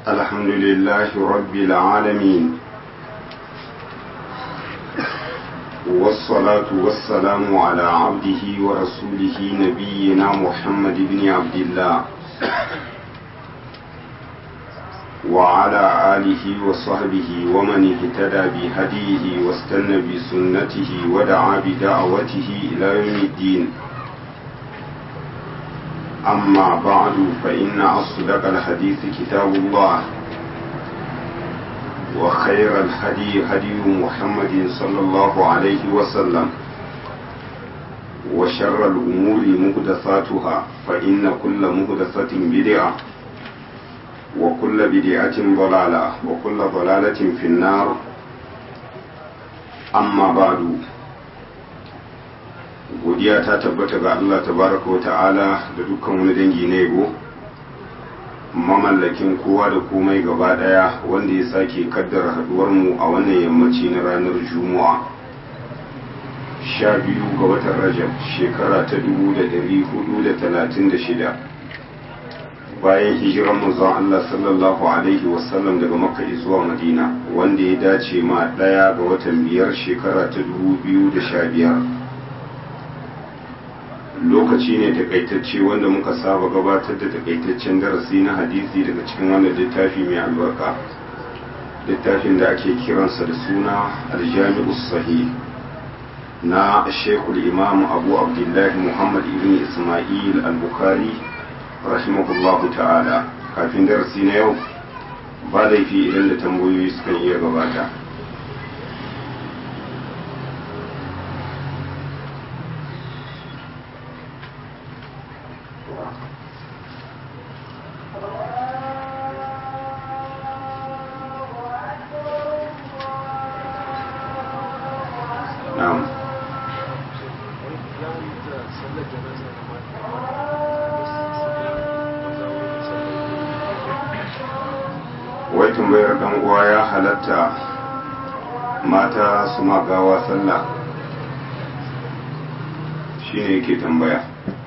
الحمد لله رب العالمين والصلاة والسلام على عبده ورسوله نبينا محمد بن عبد الله وعلى آله وصحبه ومن اهتدى بهديه واستنى بسنته ودعا بدعوته إلى يوم الدين أما بعد فإن أصدق الحديث كتاب الله وخير الهدي هدي محمد صلى الله عليه وسلم وشر الأمور مهدثاتها فإن كل مهدثة بدعة وكل بدعة ضلالة وكل ضلالة في النار أما بعد godiya ta tabbata ga Allah tabaraka wa ta'ala da dukkan wani dangi na yabo mamallakin kowa da komai gaba daya wanda ya sake kaddara haduwar mu a wannan yammaci na ranar juma'a sha biyu ga watan rajab shekara ta dubu da dari hudu da talatin da shida bayan hijiran manzon Allah sallallahu alaihi wasallam daga makka zuwa madina wanda ya dace ma daya ga watan biyar shekara ta dubu biyu da sha biyar lokaci ne takaitacce wanda muka saba gabatar da takaitaccen darasi na hadisi daga cikin wannan littafi mai albarka littafin da ake kiransa da suna aljami'u sahih na shekul imam abu abdullahi muhammad ibn ismail al-bukhari rahimahullahu ta'ala kafin darasi na yau ba laifi idan da tambayoyi sukan iya gabata wai tambayar dan uwa ya halatta mata su magawa sallah shine yake tambaya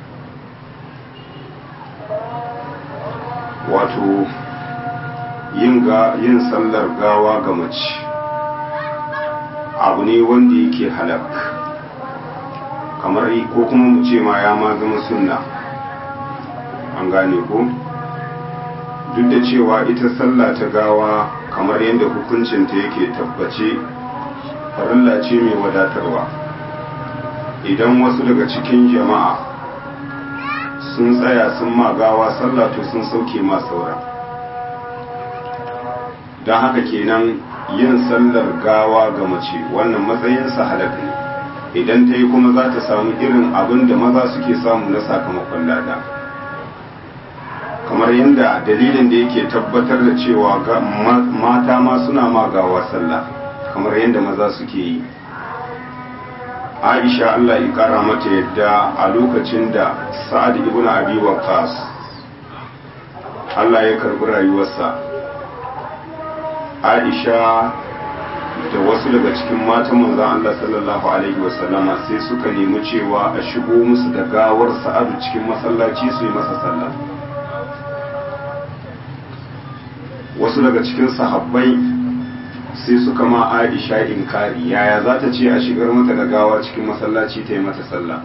wato yin ga yin sallar gawa ga mace abu ne wanda yake halak kamar ko kuma mu ce ma ya ma zama sunna an gane ko duk da cewa ita sallah ta gawa kamar yadda hukuncinta yake tabbace farilla ce mai wadatarwa idan wasu daga cikin jama'a sun tsaya sun ma gawa sallah to sun sauke ma saura don haka kenan yin sallar gawa ga mace wannan matsayinsa halak ne idan ta yi kuma za ta samu irin abin da maza suke samu na sakamakon lada. kamar yadda dalilin da yake tabbatar da cewa mata ma suna magawa sallah kamar yadda maza suke yi aisha allah ya kara mata yadda a lokacin da sa'ad ibn abi waqas allah ya karbi rayuwarsa aisha da wasu daga cikin matan manzon allah sallallahu alaihi wasallama sai suka nemi cewa a shigo musu da gawar sa'adu cikin masallaci su yi masa sallah wasu daga cikin sahabbai sai suka ma aisha inkari yaya za ta ce a shigar mata da gawa cikin masallaci ta yi mata sallah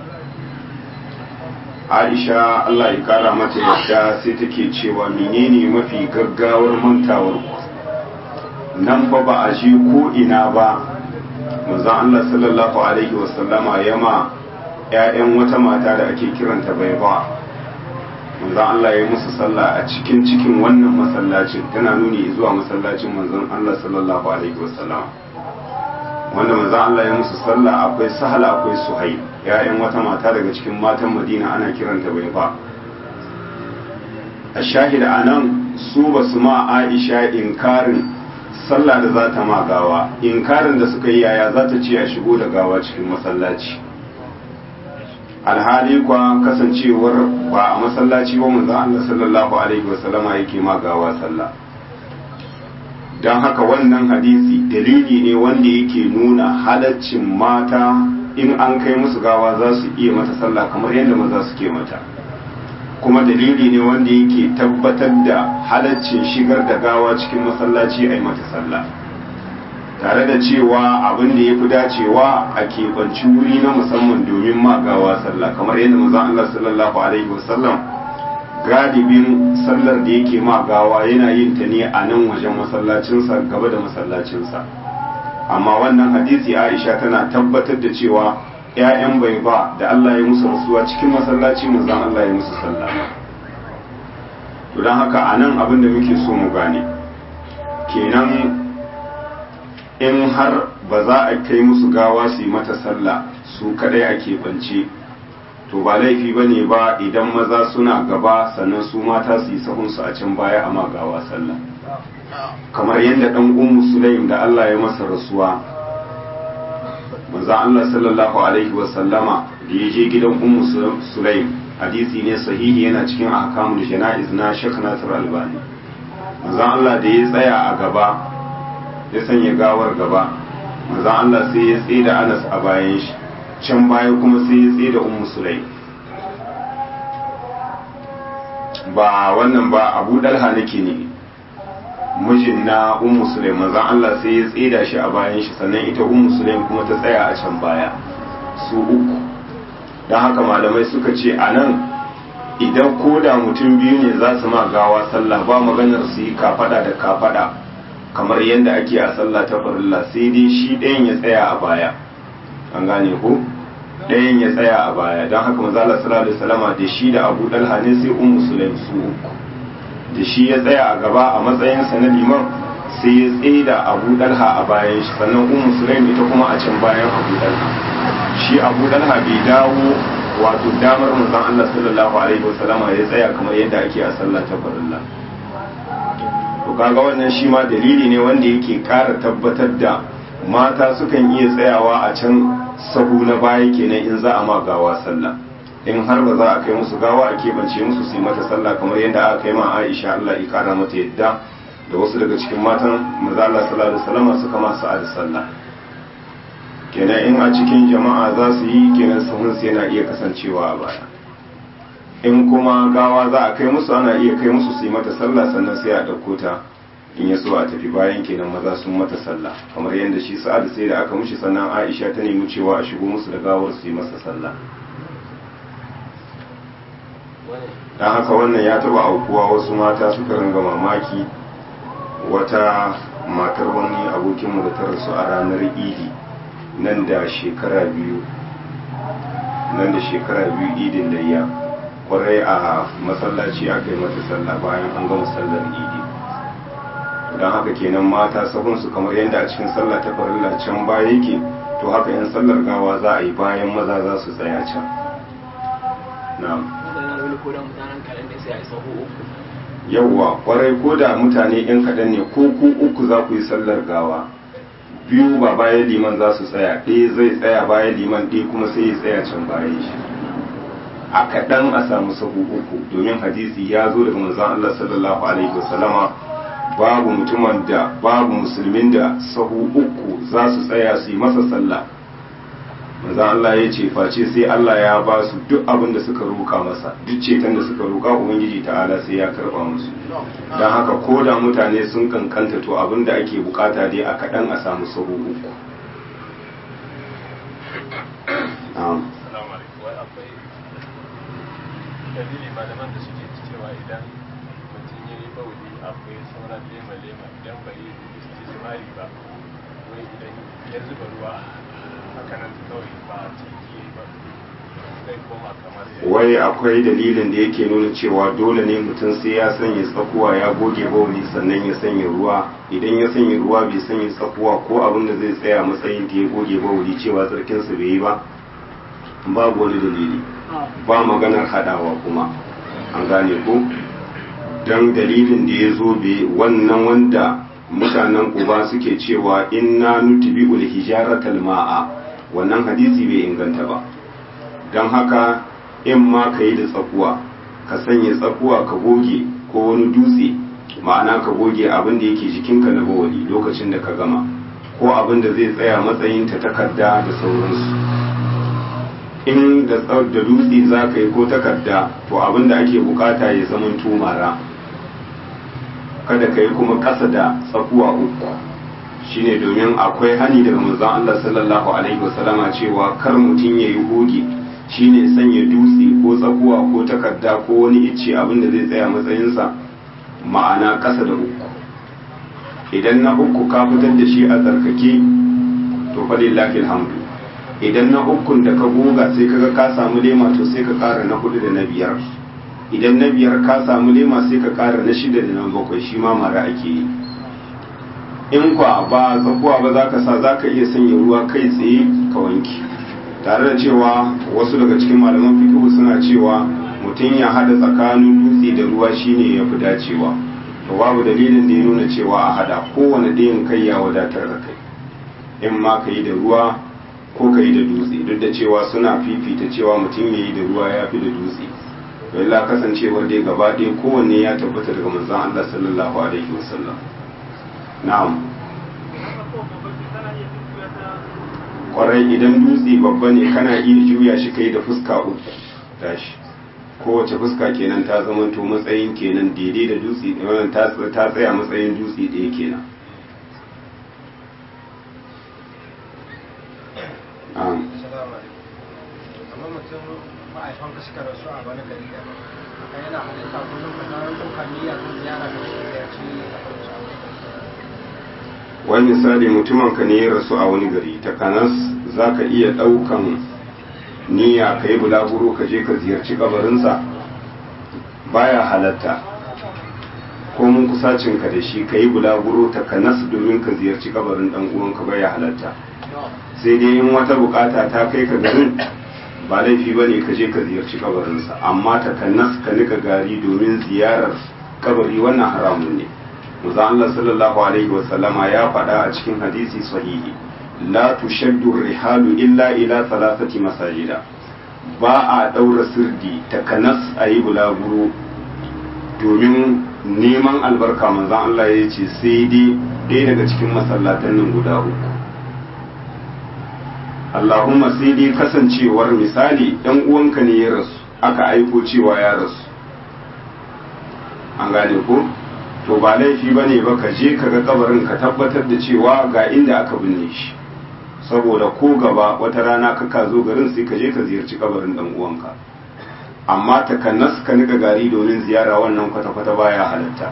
aisha allah ya kara mata yadda sai take cewa menene mafi gaggawar mantawar ku nan fa ba a ji ko ina ba manzon allah sallallahu alaihi wasallama ya ma 'ya'yan wata mata da ake kiranta bai ba manzon Allah ya musu sallah a cikin cikin wannan masallacin tana nuni zuwa masallacin manzon Allah sallallahu alaihi wasallam wanda manzon Allah ya musu sallah akwai sahala akwai suhai ya'yan wata mata daga cikin matan Madina ana kiranta bai ba a shahida anan su ba su ma Aisha inkarin sallah da za ta ma gawa inkarin da suka yi yaya za ta ce a shigo da gawa cikin masallaci alhali kwa kasancewar ba a masallaci ba manzo Allah sallallahu alaihi wasallama yake magawa sallah don haka wannan hadisi dalili ne wanda yake nuna halaccin mata in an kai musu gawa za su iya mata sallah kamar yadda maza suke mata kuma dalili ne wanda yake tabbatar da halaccin shigar da gawa cikin masallaci a yi mata sallah tare da cewa abin da ya fi dacewa a keɓanci wuri na musamman domin ma gawa sallah kamar yadda mazan Allah sallallahu alaihi wasallam galibin sallar da yake ma gawa yana yin ta ne a nan wajen masallacinsa gaba da masallacinsa amma wannan hadisi aisha tana tabbatar da cewa ‘ya'yan bai ba da Allah ya musu rasuwa cikin masallaci manzan Allah ya musu sallama to don haka a nan abin da muke so mu gane kenan in har ba za a kai musu gawa su yi mata sallah su kadai a keɓance to ba laifi ba ne ba idan maza suna gaba sannan su mata su yi sahunsu a can baya a magawa sallah kamar yadda ɗan ummu sulaim da Allah ya masa rasuwa manzo Allah sallallahu alaihi wa sallama da ya je gidan ummu sulaim hadisi ne sahihi yana cikin ahkamul jana'iz na Sheikh Nasir Albani manzo Allah da ya tsaya a gaba ya sanya gawar gaba manzo Allah sai ya tsaye da Anas a bayan shi can baya kuma sai ya tsaye da ummu sulaim ba wannan ba abu dalha nake ne mijin na ummu sulaim manzon Allah sai ya tsida shi a bayan shi sannan ita ummu sulaim kuma ta tsaya a can baya su uku don haka malamai suka ce a nan idan koda mutum biyu ne za su ma gawa sallah ba maganar su yi kafada da kafada kamar yadda ake a sallah ta farilla sai dai shi ɗayan ya tsaya a baya an gane ko ɗayan ya tsaya a baya don haka manzo Allah sallallahu alaihi wasallama da shi da Abu Dalha ne sai ummu sulaim su uku da shi ya tsaya a gaba a matsayinsa na liman sai ya tsaye da abu dalha a bayan shi sannan ummu sulaim ita kuma a can bayan abu dalha shi abu dalha bai dawo wato damar manzon Allah sallallahu alaihi wasallama ya tsaya kamar yadda ake a sallah ta farilla to kaga wannan shi ma dalili ne wanda yake ƙara tabbatar da mata sukan iya tsayawa a can sahu na baya kenan in za a ma gawa sallah in har ba za a kai musu gawa a keɓance musu su yi mata sallah kamar yadda aka kai ma Aisha Allah ya kara mata yadda da wasu daga cikin matan maza Allah sallallahu alaihi wasallam suka ma sa'ad sallah kenan in a cikin jama'a za su yi kenan sahun su yana iya kasancewa a baya in kuma gawa za a kai musu ana iya kai musu su yi mata sallah sannan sai a ɗauko ta in ya so a tafi bayan kenan maza sun mata sallah kamar yadda shi sa'ad sai da aka mushi sannan Aisha ta nemi cewa a shigo musu da gawar su yi masa sallah don haka wannan ya taba aukuwa wasu mata suka ringa mamaki wata matar wani abokinmu da ta rasu a ranar idi nan da shekara biyu nan da shekara biyu idin layya kwarai a masallaci aka yi mata sallah bayan an gama sallar idi don haka kenan mata sahunsu kamar yadda a cikin sallah ta farilla can baya yake to haka yan sallar gawa za a yi bayan maza za su tsaya can na'am ko da mutanen kaɗan ne sai a yi sahu uku yawwa kwarai ko da mutane yan kaɗan ne ko ku uku za ku yi sallar gawa biyu ba bayan liman za su tsaya ɗaya zai tsaya bayan liman ɗaya kuma sai ya tsaya can bayan shi a kaɗan a samu sahu uku domin hadisi ya zo daga manzon Allah sallallahu alaihi wasallama babu mutumin da babu musulmin da sahu uku za su tsaya su yi masa sallah manzo Allah ya ce face sai Allah ya ba su duk abin da suka roka masa duk ceton da suka roka ubangiji ta'ala sai ya karba musu don haka ko da mutane sun kankanta to abin da ake bukata dai a kaɗan a samu sahu uku dalili malaman da suke cewa idan mutum ya yi bauli akwai sauran lema-lema idan bai yi istismari ba wai idan ya zuba ruwa hakanan kawai ba a ciki ba zai koma kamar wai akwai dalilin da yake nuna cewa dole ne mutum sai ya sanya tsakuwa ya goge bauli sannan ya sanya ruwa idan ya sanya ruwa bai sanya tsakuwa ko abin da zai tsaya matsayin da ya goge bauli cewa tsarkinsa bai yi ba babu wani dalili ba maganar hadawa kuma an gane ko don dalilin da ya zo be wannan wanda mutanen kuba suke cewa inna nutbi ul hijaratal ma'a wannan hadisi bai inganta ba don haka in ma ka yi da tsakuwa ka sanya tsakuwa ka goge ko wani dutse ma'ana ka goge abin da yake jikinka na bawali lokacin da ka gama ko abin da zai tsaya matsayin ta takarda da sauransu in da da dutse za ka yi ko takarda to abin da ake bukata ya zama tumara kada ka yi kuma ƙasa da tsakuwa uku shine domin akwai hani daga manzon Allah sallallahu alaihi wasallama cewa kar mutum ya yi hoge shine sanya dutse ko tsakuwa ko takarda ko wani icce abin da zai tsaya matsayinsa ma'ana ƙasa da uku idan na uku ka fitar da shi a tsarkake to fa lillahi alhamdu idan na ukun da ka goga sai kaga ka samu lema to sai ka ƙara na hudu da na biyar idan na biyar ka samu lema sai ka ƙara na shida da na bakwai shi ma mara ake yi in kwa ba tsakuwa ba za ka sa za ka iya sanya ruwa kai tsaye ka wanki tare da cewa wasu daga cikin malaman fikihu suna cewa mutum ya hada tsakanin dutse da ruwa shine ya fi dacewa to babu dalilin da ya nuna cewa a hada kowane ɗayan kai ya wadatar da kai in ma ka yi da ruwa ko ka yi da dutse duk da cewa suna fifita cewa mutum ya yi da ruwa ya fi da dutse illa kasancewar dai gaba ɗaya kowanne ya tabbata daga manzon Allah sallallahu alaihi wasallam na'am kwarai idan dutse babba ne kana iya juya shi kai da fuska uku tashi kowace fuska kenan ta zamanto matsayin kenan daidai da dutse wannan ta tsaya matsayin dutse ɗaya kenan na'am kamar mutum ma'aifan ka suka rasu a wani gari da haka yana halitta kullum ka kawo ɗaukar niyya ta ziyara da shi ya ci a farko a wani gari wani misali mutumin ka ne ya rasu a wani gari ta kanas za ka iya ɗaukan niyya ka yi bulaguro ka je ka ziyarci kabarinsa baya halatta ko mun kusacin ka da shi ka yi bulaguro ta kanas domin ka ziyarci kabarin dan uwanka baya halatta sai dai in wata bukata ta kai ka garin ba laifi ba ne ka je ka ziyarci kabarinsa amma ta kanas ka nika gari domin ziyarar kabari wannan haramun ne Muza Allah sallallahu alaihi wa sallama ya faɗa a cikin hadisi sahihi la tushaddu rihalu illa ila thalathati masajida ba a daura sirdi ta kanas a yi bulaguro domin neman albarka manzan Allah ya ce sai dai ɗaya daga cikin masallatan nan guda uku Allahumma sai dai kasancewar misali ɗan uwanka ne ya rasu aka aiko cewa ya rasu an gane ko to ba laifi ba ne ba ka je ka ga kabarin ka tabbatar da cewa ga inda aka binne shi saboda ko gaba wata rana ka ka zo garin sai ka je ka ziyarci kabarin dan uwanka amma takannas ka nika gari domin ziyara wannan kwata-kwata baya halatta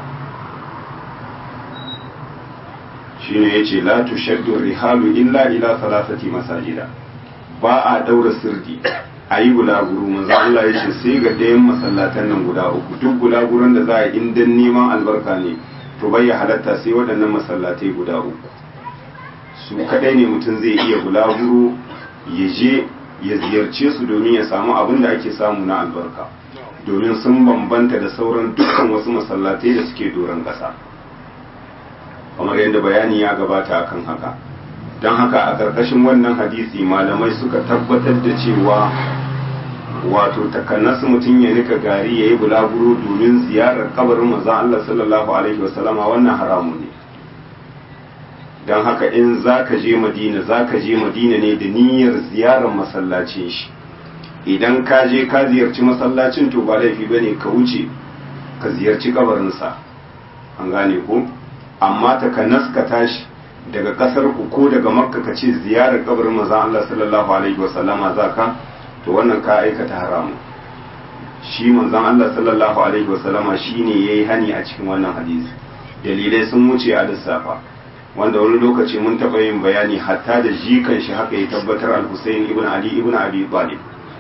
shine yace la tushaddu rihalu illa ila salasati masajida ba a daura sirdi a yi bulaguro manzo Allah ya ce sai ga ɗayan masallatan nan guda uku duk bulaguron da za a yi in dan neman albarka ne to bai ya halatta sai waɗannan masallatai guda uku su kadai ne mutum zai iya bulaguro ya je ya ziyarce su domin ya samu abin da ake samu na albarka domin sun bambanta da sauran dukkan wasu masallatai da suke doron ƙasa kamar yadda bayani ya gabata akan haka don haka a ƙarƙashin wannan hadisi malamai suka tabbatar da cewa wato takanas mutum ya nika gari ya yi bulaguro domin ziyarar kabarin manzon Allah sallallahu alaihi wasallama wannan haramun ne don haka in za ka je madina za ka je madina ne da niyyar ziyarar masallacin shi idan ka je ka ziyarci masallacin to ba laifi ba ne ka wuce ka ziyarci kabarinsa an gane ko amma takanas ka tashi daga kasar ku ko daga makka ka ce ziyarar kabarin manzon Allah sallallahu alaihi wasallama za ka to wannan ka aikata haramu shi manzon Allah sallallahu alaihi wasallama shine yayi hani a cikin wannan hadisi dalilai sun wuce a lissafa wanda wani lokaci mun taɓa yin bayani hatta da jikan shi haka ya tabbatar al-Husayn ibn Ali ibn Abi Talib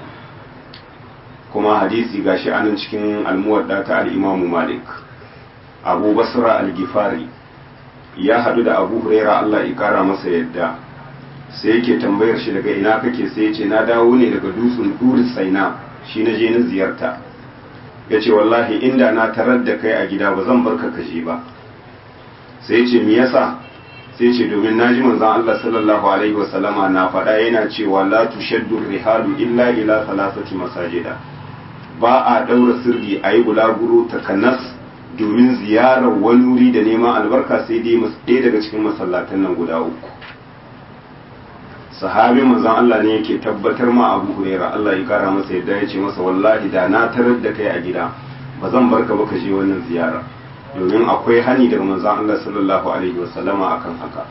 kuma hadisi gashi anan cikin al-Muwadda ta al-Imam Malik Abu Basra al-Gifari ya hadu da Abu Huraira Allah ya kara masa yadda sai yake tambayar shi daga ina kake sai ya ce na dawo ne daga dutsen Duri Saina shi na je na ziyarta ya ce wallahi inda na tarar da kai a gida ba zan barka ka je ba sai ya ce me yasa sai ce domin naji manzon Allah sallallahu alaihi wasallama na faɗa yana cewa la tushaddu rihalu illa ila salasati masajida ba a daura sirri a yi bulaguro takanas domin ziyarar wani wuri da neman albarka sai dai ɗaya daga cikin masallatan nan guda uku sahabi manzon Allah ne yake tabbatar ma Abu Huraira Allah ya kara masa yadda ya ce masa wallahi da na tarar da kai a gida ba zan barka ba ka je wannan ziyara domin akwai hani daga manzon Allah sallallahu alaihi wasallama akan haka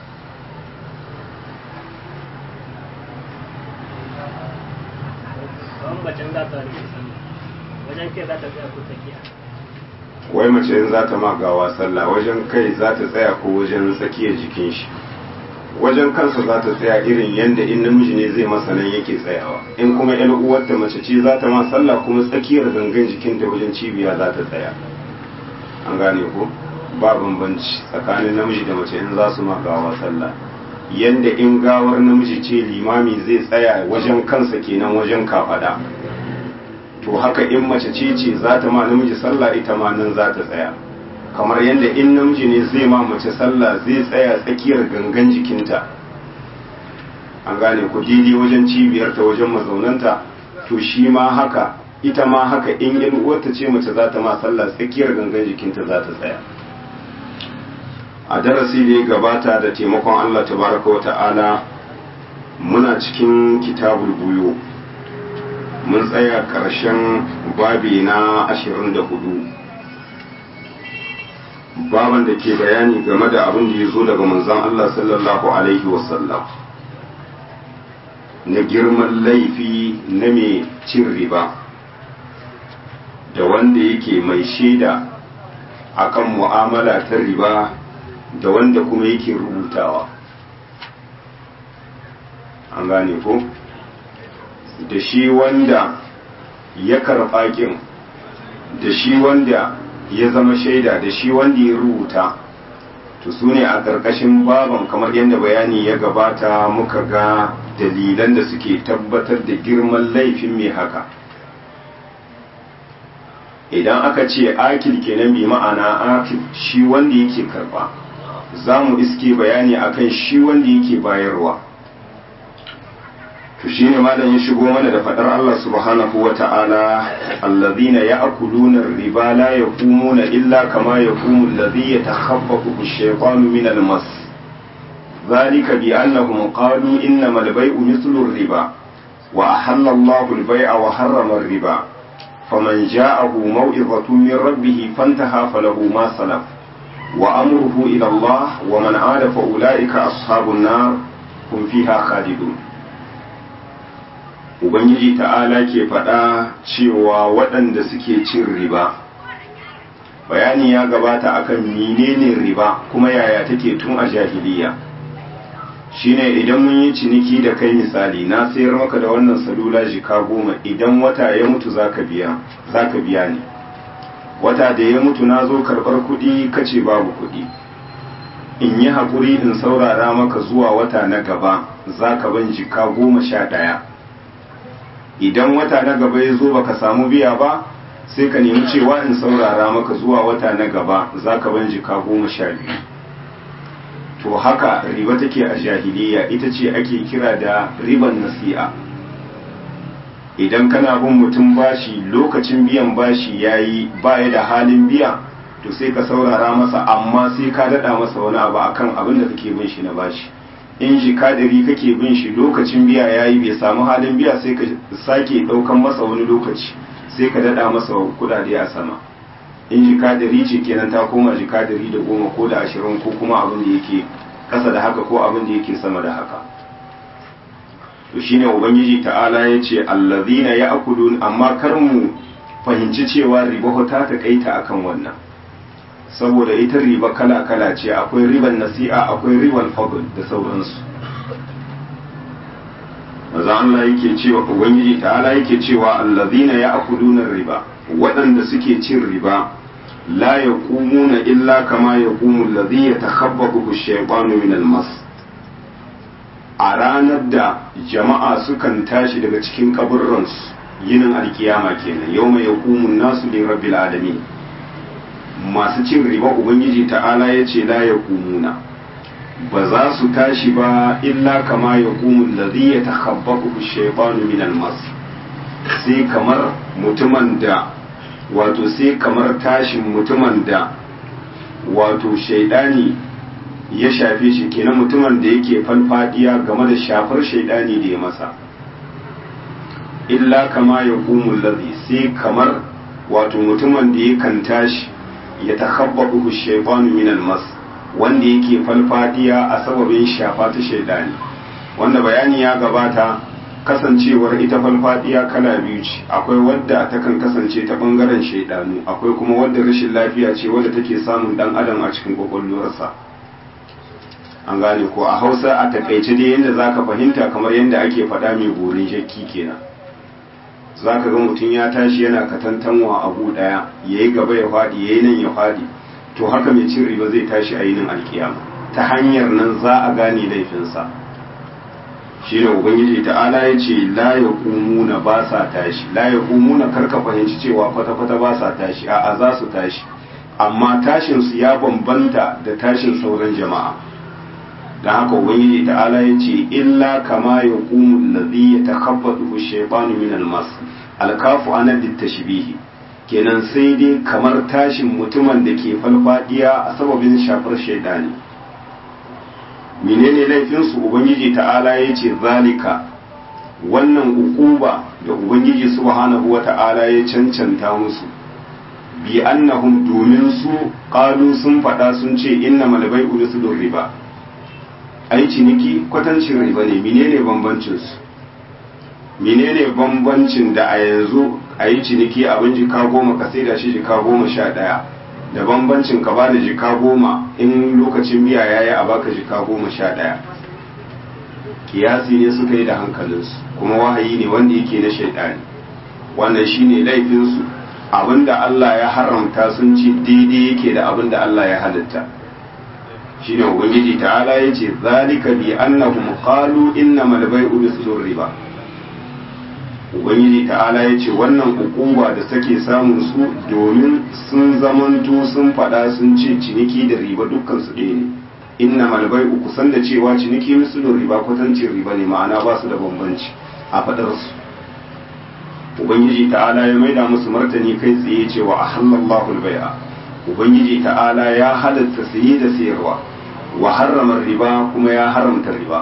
kawai macen za ta rike sallah wajen kai za ta tsaya ko tsakiya wai mace in za ta magawa sallah wajen kai za ta tsaya ko wajen tsakiyar jikin shi wajen kansa za ta tsaya irin yadda in namiji ne zai masa nan yake tsayawa in kuma yan uwarta mace ce za ta ma sallah kuma tsakiyar gangan jikinta wajen cibiya za ta tsaya an gane ko ba bambanci tsakanin namiji da mace in za su magawa sallah yadda in gawar namiji ce limami zai tsaya wajen kansa kenan wajen kafada to haka in mace ce ce za ta ma namiji sallah ita ma nan za ta tsaya kamar yadda in namiji ne zai ma mace sallah zai tsaya tsakiyar gangan jikinta an gane ku daidai wajen cibiyarta wajen mazaunanta to shi ma haka ita ma haka in yan uwarta ce mace za ta ma sallah tsakiyar gangan jikinta za ta tsaya a darasi da ya gabata da taimakon Allah tabaraka wa ta'ala muna cikin kitabul buyo mun tsaya ƙarshen babi na 24 baban da ke bayani game da abin da ya zo daga manzon Allah sallallahu alaihi wasallam na girman laifi na mai cin riba da wanda yake mai shaida akan mu'amala ta riba da wanda kuma yake rubutawa an gane ko da shi wanda ya karɓa ƙin da shi wanda ya zama shaida da shi wanda ya rubuta to su ne a ƙarƙashin baban kamar yadda bayani ya gabata muka ga dalilan da suke tabbatar da girman laifin mai haka idan aka ce akil kenan bi ma'ana akil shi wanda yake karɓa za mu iske bayani akan shi wanda yake bayarwa to shine malam ya shigo mana da fadar Allah subhanahu wa ta'ala allazina ya'kuluna ar-riba la yaqumuna illa kama yaqumu alladhi yatakhabbathu ash-shaytanu min al-mas ذلك بأنهم قالوا إنما البيع مثل الربا وأحل الله البيع وحرم الربا فمن جاءه موعظة من ربه فانتهى فله ما سلف وأمره إلى الله ومن عاد فأولئك أصحاب النار هم فيها خالدون Ubangiji ta'ala ke faɗa cewa waɗanda suke cin riba, bayani ya gabata akan menene riba kuma yaya take tun a jahiliya. shine idan mun yi ciniki da kai misali na sayar maka da wannan salula jika goma idan wata ya mutu zaka biya zaka biya ni wata da ya mutu na zo karɓar kuɗi kace babu kuɗi in yi haƙuri in saurara maka zuwa wata na gaba zaka ban jika goma sha ɗaya idan wata na gaba ya zo baka samu biya ba sai ka nemi cewa in saurara maka zuwa wata na gaba zaka ban jika goma sha biyu to haka riba take a jahiliya ita ce ake kira da riban nasi'a idan kana bin mutum bashi lokacin biyan bashi yayi baya da halin biya to sai ka saurara masa amma sai ka dada masa wani abu akan abin da kake bin shi na bashi in shi kadari kake bin shi lokacin biya yayi bai samu halin biya sai ka sake daukan masa wani lokaci sai ka dada masa kudade a sama in jikadari ce kenan ta koma jikadari da goma ko da ashirin ko kuma abin da yake kasa da haka ko abin da yake sama da haka to shine ubangiji ta'ala ya ce allazina ya'kulun amma kar mu fahimci cewa riba ta takaita akan wannan saboda ita riba kala kala ce akwai riban nasi'a akwai riban fadl da sauransu maza Allah yake cewa ubangiji ta'ala yake cewa allazina ya'kuluna riba waɗanda suke cin riba la ya na illa kama ya ƙumu lazi ya takhabbaku shaitanu min almas a ranar da jama'a sukan tashi daga cikin kaburransu yinin alkiyama kenan yau mai yaƙumun nasu ne rabbil alamin masu cin riba ubangiji ta'ala ya ce la ya na ba za su tashi ba illa kama ya ƙumu lazi ya takhabbaku shaitanu min almas sai kamar mutumin da wato sai kamar tashin mutumin da wato shaidani ya shafe shi kenan mutumin da yake falfadiya game da shafar shaidani da ya masa illa kama ya kumul ladhi sai kamar wato mutumin da yakan tashi ya takhabbahu shaytanu min almas wanda yake falfadiya a sababin shafa ta shaidani wanda bayani ya gabata kasancewar ita falfadiya kala biyu ce akwai wadda takan kasance ta bangaren shaidanu akwai kuma wadda rashin lafiya ce wadda take samun dan adam a cikin kwakwalwarsa an gane ko a hausa a takaice dai yadda zaka fahimta kamar yadda ake faɗa mai gorin jakki kenan zaka ga mutum ya tashi yana katantanwa abu ɗaya yayi gaba ya faɗi yayi nan ya faɗi to haka mai cin riba zai tashi a yinin alkiyama ta hanyar nan za a gane laifinsa shi ne ubangiji ta'ala ya ce la ya kumuna ba sa tashi la ya kumuna karka fahimci cewa kwata-kwata ba sa tashi a'a za su tashi amma tashinsu ya bambanta da tashin sauran jama'a da haka ubangiji ta'ala ya ce illa kama ya kumu ladhi ya takabbatu shaytanu min almas alkafu ana littashbihi kenan sai dai kamar tashin mutumin da ke falfadiya a sababin shafar shaidani menene laifinsu ubangiji ta'ala ya ce zalika wannan ukuba da ubangiji subhanahu wa ta'ala ya cancanta musu bi annahum domin su qalu sun faɗa sun ce inna malabai ulusul riba ai ciniki kwatancin riba ne menene bambancin su menene bambancin da a yanzu a yi ciniki abin jika goma ka sai da shi jika goma sha ɗaya da bambancin ka bada jika goma in lokacin biya ya yi a baka jika goma sha ɗaya kiyasi ne suka yi da hankalinsu kuma wahayi ne wanda yake na shaidani wannan shine laifinsu abinda Allah ya haramta sun ci daidai yake da abinda Allah ya halitta shine ubangiji ta'ala yace zalika bi annahum qalu innamal bai'u bisul riba ubangiji ta'ala ya ce wannan hukuma da take samun su domin sun zamanto sun faɗa sun ce ciniki da riba dukkan su ɗaya ne inna malbai uku san da cewa ciniki misalin riba kwatancin riba ne ma'ana ba su da bambanci a faɗar su ubangiji ta'ala ya maida musu martani kai tsaye cewa a halallahu bai'a ubangiji ta'ala ya halatta saye da sayarwa wa harrama riba kuma ya haramta riba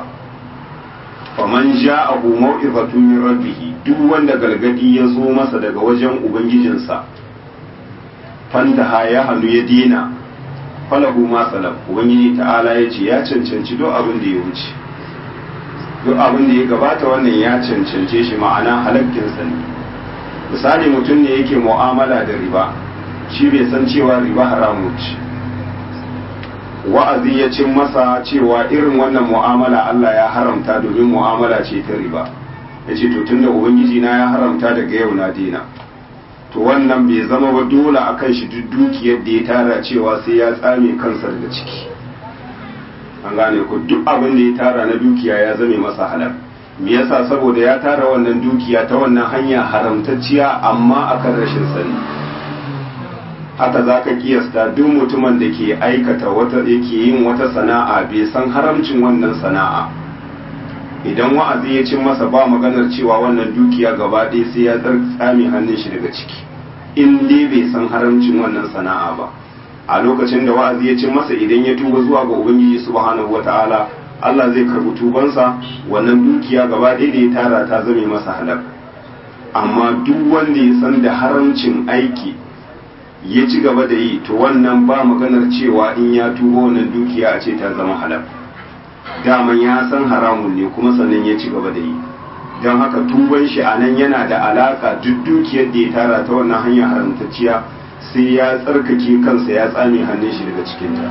faman ja'ahu mau'izatun min rabbih duk wanda galgadi ya zo masa daga wajen ubangijinsa fantaha ya hannu ya dina falahu ma salaf ubangiji ta'ala ya ce ya cancanci duk abin da ya wuce duk abin da ya gabata wannan ya cancance shi ma'ana halakkinsa ne misali mutum ne yake mu'amala da riba shi bai san cewa riba haramun ce wa'azi ya cin masa cewa irin wannan mu'amala Allah ya haramta domin mu'amala ce ta riba ya ce to tunda ubangiji na ya haramta daga yau na dina to wannan bai zama ba dole a kan shi duk dukiyar da ya tara cewa sai ya tsame kansa daga ciki an gane ku duk abin da ya tara na dukiya ya zame masa halal me yasa saboda ya tara wannan dukiya ta wannan hanya haramtacciya amma akan rashin sani haka za ka kiyasta duk mutumin da ke aikata wata yake yin wata sana'a bai san haramcin wannan sana'a idan wa'azi ya cin masa ba maganar cewa wannan dukiya gaba ɗaya sai ya tsame hannun shi daga ciki in dai bai san haramcin wannan sana'a ba a lokacin da wa'azi ya cin masa idan ya tuba zuwa ga ubangiji subhanahu wataala Allah zai karbi tubansa wannan dukiya gaba ɗaya da ya tara ta zame masa halal amma duk wanda ya san da haramcin aiki ya ci gaba da yi to wannan ba maganar cewa in ya tuba wannan dukiya a ce ta zama halal daman ya san haramun ne kuma sannan ya ci gaba da yi don haka tuban shi a nan yana da alaka duk dukiyar da ya tara ta wannan hanyar haramtacciya sai ya tsarkake kansa ya tsame hannun shi daga cikinta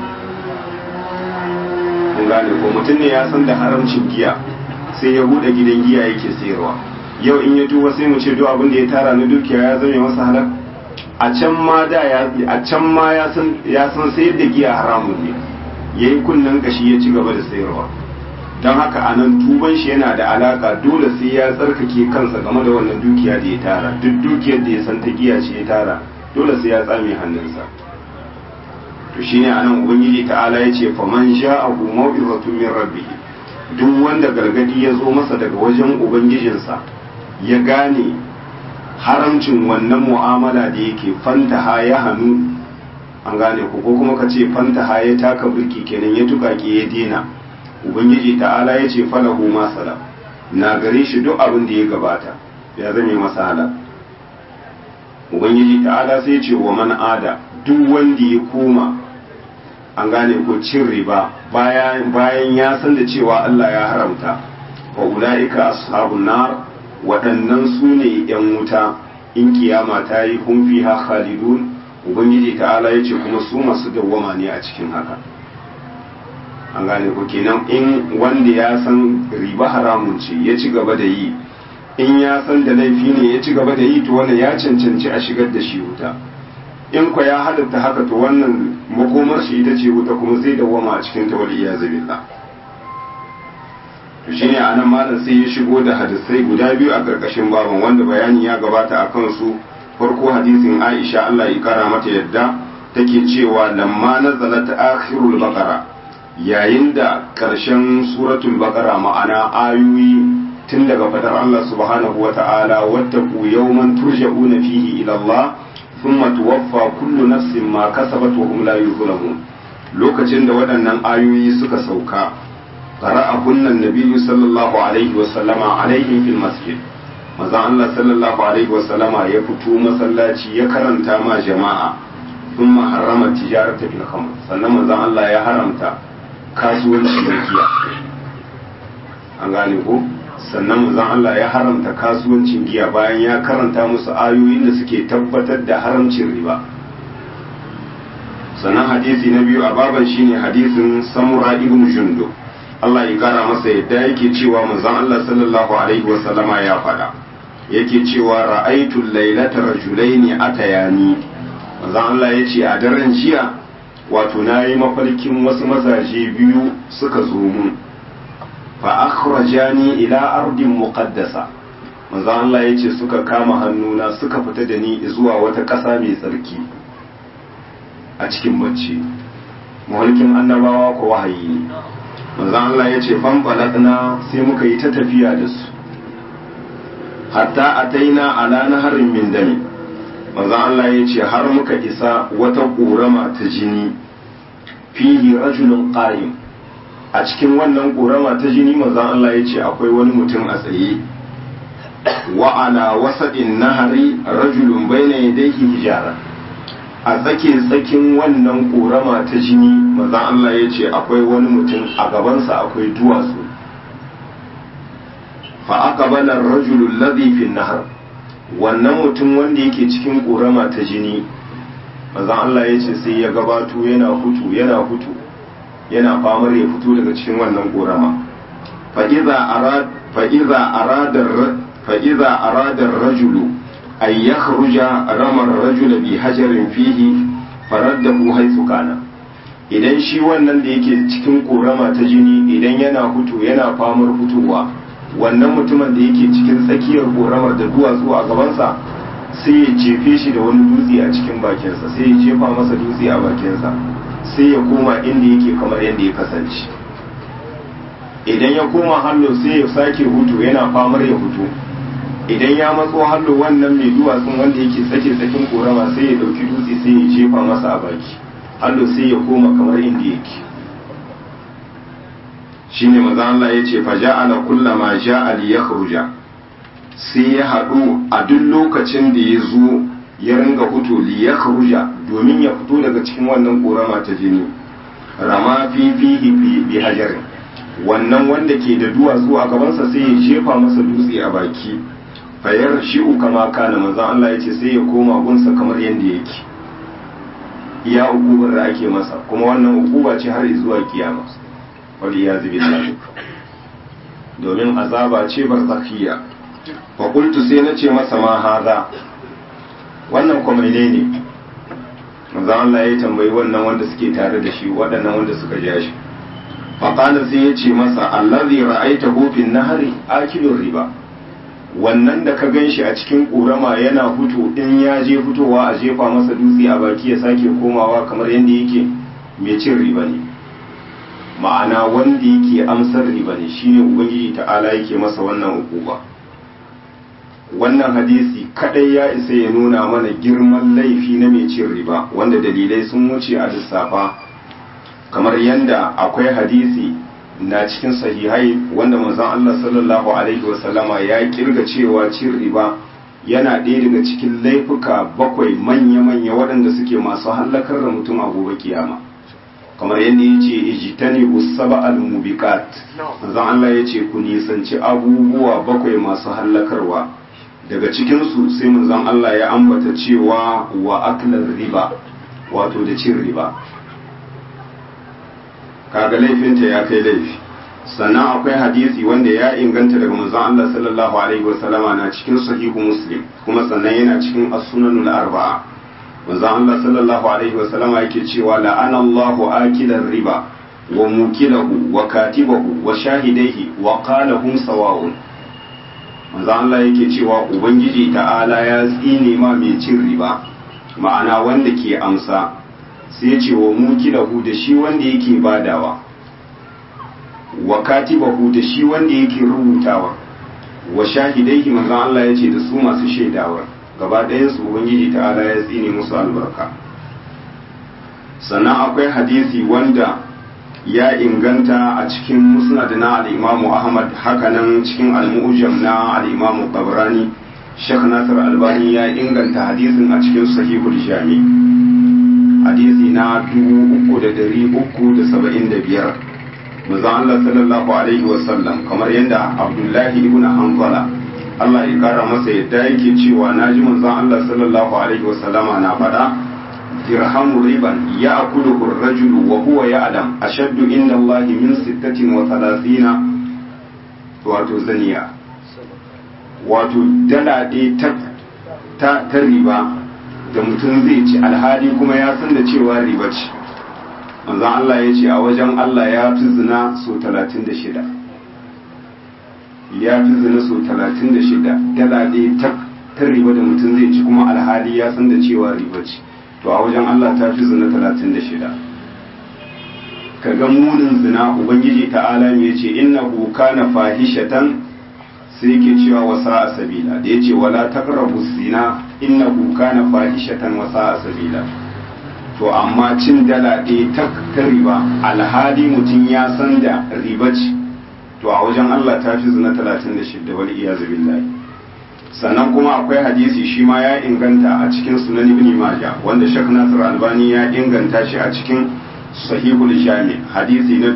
kun gane ko mutum ne ya san da haramcin giya sai ya buɗe gidan giya yake sayarwa yau in ya tuba sai mu ce duk abin da ya tara na dukiya ya zame masa halal a can ma da ya a can ma ya san ya san sayar da giya haramun ne yayi kunnen gashi ya ci gaba da sayarwa don haka a nan tuban shi yana da alaka dole sai ya tsarkake kansa game da wannan dukiya da ya tara duk dukiyar da ya san ta giya ce ya tara dole sai ya tsame hannunsa to shine anan ubangiji ta'ala ya ce faman sha'ahu mau'izatun min rabbih duk wanda gargadi ya zo masa daga wajen ubangijinsa ya gane haramcin wannan mu'amala da yake fantaha ya hannu an gane ku ko kuma ka ce fantaha ya taka birki kenan ya tukake ya dena ubangiji ta'ala ya ce falahu ma salam na gare shi duk abin da ya gabata ya zame masa halal ubangiji ta'ala sai ce wa man ada duk wanda ya koma an gane ko cin riba bayan bayan ya san da cewa Allah ya haramta wa ulaika ashabun nar waɗannan su ne yan wuta in kiyama ta yi hum fiha khalidun ubangiji ta'ala ya ce kuma su masu dawwama ne a cikin haka an gane ko kenan in wanda ya san riba haramun ce ya ci gaba da yi in ya san da laifi ne ya ci gaba da yi to wannan ya cancanci a shigar da shi wuta in kwa ya halatta haka to wannan makomar shi ita ce wuta kuma zai dawwama a cikin ta wali iyazu billah to shine anan malam sai ya shigo da hadisai guda biyu a karkashin baban wanda bayani ya gabata a kansu farko hadisin Aisha Allah ya kara mata yadda take cewa lamma nazalat akhirul baqara yayin da karshen suratul baqara ma'ana ayoyi tun daga fadar Allah subhanahu wa ta'ala wattaku yawman turja'una fihi ila Allah thumma tuwaffa kullu nafsin ma kasabat wa hum la yuzlamun lokacin da waɗannan ayoyi suka sauka qara'ahunna an-nabiy sallallahu alaihi wa sallama alaihim fil masjid maza Allah sallallahu alaihi wa sallama ya fito masallaci ya karanta ma jama'a thumma harrama tijarata fil khamr sannan manzon Allah ya haramta kasuwanci da giya an gane ko sannan manzon Allah ya haramta kasuwancin giya bayan ya karanta musu ayoyin da suke tabbatar da haramcin riba sannan hadisi na biyu a baban shine hadisin samura ibn jundub Allah ya kara masa yadda yake cewa manzon Allah sallallahu alaihi wa sallama ya faɗa yake cewa ra'aitu lailata rajulaini atayani manzon Allah ya ce a daren jiya wato nayi mafarkin wasu mazaje biyu suka zo mun fa akhrajani ila ardin muqaddasa manzo Allah yace suka kama hannuna suka fita da ni zuwa wata ƙasa mai tsarki a cikin bacci mulkin annabawa ko wahayi ne manzo Allah yace fan balatna sai muka yi ta tafiya da su hatta ataina ala naharin min dami manzo Allah yace har muka isa wata ƙorama ta jini fihi rajulun qa'im a cikin wannan ƙorama ta jini manzon Allah ya ce akwai wani mutum a tsaye wa ala wasaɗin nahari rajulun baina yadayhi hijara a tsake tsakin wannan ƙorama ta jini manzon Allah ya ce akwai wani mutum a gabansa akwai duwatsu fa aqbala ar-rajulu alladhi fi nahar wannan mutum wanda yake cikin ƙorama ta jini manzon Allah ya ce sai ya gabato yana hutu yana hutu yana famar ya fito daga cikin wannan korama fa'iza aradar rajulu ay ya kharuja ramar rajula bi hajarin fihi farar da ku haisu kana idan shi wannan da yake cikin korama ta jini idan yana hutu yana famar fitowa wannan mutumin da yake cikin tsakiyar koramar da duwatsu a gabansa sai ya jefe shi da wani dutse a cikin bakinsa sai ya jefa masa dutse a bakinsa sai ya koma inda yake kamar yadda ya kasance idan ya koma hallo sai ya sake hutu yana famar ya hutu idan ya matso hallo wannan mai duwatsun wanda yake tsake tsakin korama sai ya dauki dutse sai ya jefa masa a baki hallo sai ya koma kamar inda yake shine maza Allah ya ce fa ja'ala kullama ja'a li yakhruja sai ya haɗu a duk lokacin da ya zo ya ringa fito li ya kharuja domin ya fito daga cikin wannan korama ta jini rama fi fihi bi hajarin wannan wanda ke da duwatsu a gabansa sai ya jefa masa dutse a baki fayar shi'u kama kana manzon Allah ya ce sai ya koma gunsa kamar yadda yake iya ukubar da ake masa kuma wannan ukuba ce har zuwa kiyama wal iyaz billah domin azaba ce barzakhiya fa qultu sai na ce masa ma haza wannan kuma ne manzon Allah ya tambayi wannan wanda suke tare da shi waɗannan wanda suka ja shi faƙala sai ya ce masa allazi ra'aitahu fin nahari akilur riba wannan da ka gan shi a cikin ƙorama yana fito in ya je fitowa a jefa masa dutse a baki ya sake komawa kamar yadda yake mai cin riba ne ma'ana wanda yake amsar riba ne shine ubangiji ta'ala yake masa wannan hukuma wannan hadisi kadai ya isa ya nuna mana girman laifi na mai cin riba wanda dalilai sun wuce a lissafa kamar yadda akwai hadisi na cikin sahihai wanda manzon Allah sallallahu alaihi wasallama ya kirga cewa cin riba yana ɗaya daga cikin laifuka bakwai manya-manya waɗanda suke masu hallakar da mutum a gobe kiyama kamar yadda ya ce ijitani usaba al-mubiqat manzon Allah ya ce ku nisanci abubuwa bakwai masu hallakarwa daga cikinsu sai manzon Allah ya ambata cewa wa aklar riba wato da cin riba kaga laifinta ya kai laifi sannan akwai hadisi wanda ya inganta daga manzon Allah sallallahu alaihi wasallama na cikin sahihu muslim kuma sannan yana cikin as-sunanul arba'a manzon Allah sallallahu alaihi wasallama yake cewa la'ana Allahu akilar riba wa mukilahu wa katibahu wa shahidaihi wa qala hum sawa'un manzon Allah yake cewa ubangiji ta'ala ya tsine ma mai cin riba ma'ana wanda ke amsa sai ya ce wa mukilahu da shi wanda yake badawa wa katibahu da shi wanda yake rubutawa wa shahidaihi manzon Allah ya ce da su masu shaidawa gaba ɗayan su ubangiji ta'ala ya tsine musu albarka sannan akwai hadisi wanda ya inganta a cikin musnad na al-imamu ahmad hakanan cikin al-mu'jam na al-imamu tabrani Sheikh Nasir Albani ya inganta hadisin a cikin sahihul jami hadisi na 3375 manzo Allah sallallahu alaihi wasallam kamar yadda Abdullahi ibn Hanbala Allah ya kara masa yadda yake cewa naji manzo Allah sallallahu alaihi wasallama na faɗa dirhamu riban ya'kuluhu ar-rajulu wa huwa ya'lam ashaddu inda Allah min 36 wato zaniya wato dala ɗaya ta ta riba da mutum zai ci alhali kuma ya san da cewa riba ce manzon Allah ya ce a wajen Allah ya fi zina so 36 ya fi zina so 36 dala ɗaya ta ta riba da mutum zai ci kuma alhali ya san da cewa riba ce to a wajen Allah ta fi zina 36 ka ga munin zina ubangiji ta'ala ya ce innahu kana fahishatan sai yake cewa wasa a sabila da ya ce wala taqrabu zina innahu kana fahishatan wasa a sabila to amma cin dala ɗaya ta ta riba alhali mutum ya san da riba ce to a wajen Allah ta fi zina 36 wal iyazu billahi sannan kuma akwai hadisi shi ma ya inganta a cikin sunan ibn majah wanda Sheikh Nasir Albani ya inganta shi a cikin sahihul jami hadisi na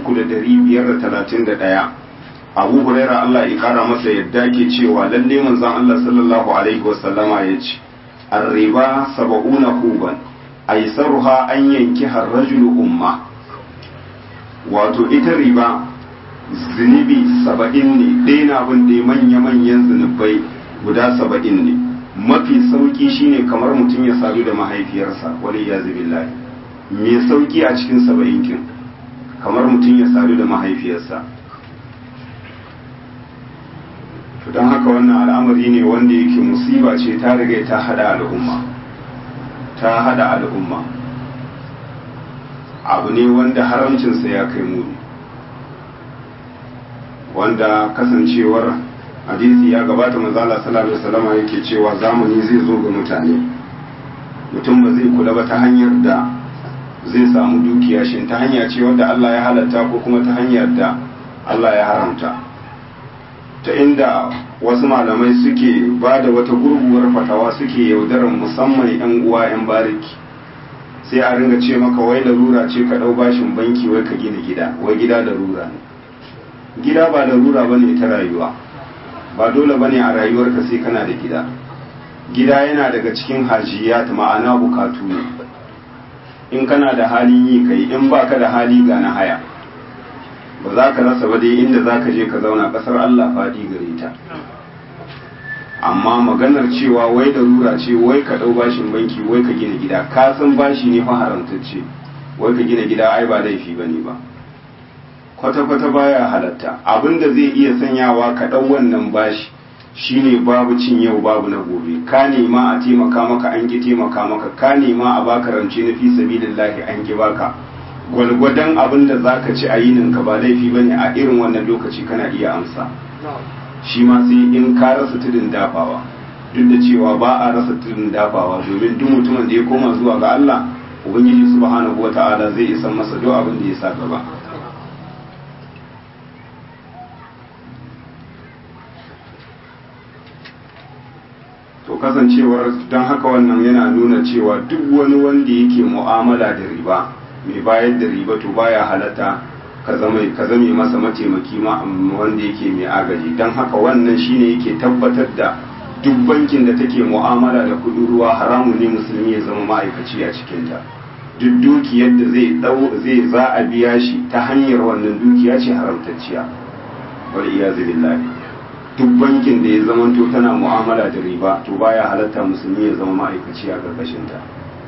3531 abu huraira Allah ya kara masa yadda ke cewa lalle manzon Allah sallallahu alaihi wasallama ya ce arriba saba'una huban aisaruha an yanki harrajulu umma wato ita riba zunubi saba'in ne ɗaya na bin da manya-manyan zunubai guda saba'in ne mafi sauki shine kamar mutum ya sadu da mahaifiyarsa wani ya zubillahi mai sauki a cikin saba'in kin kamar mutum ya sadu da mahaifiyarsa to don haka wannan al'amari ne wanda yake musiba ce ta riga ta hada al'umma ta hada al'umma abu ne wanda haramcinsa ya kai muni wanda kasancewar hadisi ya gabata manzala sallallahu alaihi wasallam yake cewa zamani zai zo ga mutane mutum ba zai kula ba ta hanyar da zai samu dukiya shin ta hanya ce wadda Allah ya halatta ko kuma ta hanyar da Allah ya haramta ta inda wasu malamai suke ba da wata gurguwar fatawa suke yaudarar musamman 'yan uwa 'yan bariki sai a ringa ce maka wai larura ce ka ɗau bashin banki wai ka gina gida wai gida larura ne gida ba larura ba ne ta rayuwa ba dole ba ne a rayuwarka sai kana da gida gida yana daga cikin hajiyat ma'ana bukatu ne in kana da halin yi kai in baka da hali ga na haya ba za ka rasa ba dai inda za ka je ka zauna kasar Allah faɗi gare ta amma maganar cewa wai da rura ce wai ka ɗau bashin banki wai ka gina gida ka san bashi ne fa haramtacce wai ka gina gida ai ba laifi ba ne ba kwata-kwata baya halatta abinda zai iya sanyawa ka ɗau wannan bashi shine babu cin yau babu na gobe ka nema a taimaka maka an ki taimaka maka ka nema a baka rance na fi sabilillahi an ki baka gwalgwadon abin da za ka ci a yininka ba laifi ba ne a irin wannan lokaci kana iya amsa shi ma sai in ka rasa tudun dafawa duk da cewa ba a rasa tudun dafawa domin duk mutumin da ya koma zuwa ga Allah ubangiji subhanahu wata'ala zai isa masa duk abin da ya sa gaba to kasancewar don haka wannan yana nuna cewa duk wani wanda yake mu'amala da riba mai bayar da riba to baya halatta ka zame masa mataimaki wanda yake mai agaji don haka wannan shine yake tabbatar da duk bankin da take mu'amala da kudin ruwa haramun ne musulmi ya zama ma'aikaci a cikinta duk dukiyar da zai dau zai za a biya shi ta hanyar wannan dukiya ce haramtacciya wal iyazu billahi duk bankin da ya zamanto tana mu'amala da riba to baya halatta musulmi ya zama ma'aikaci a karkashin ta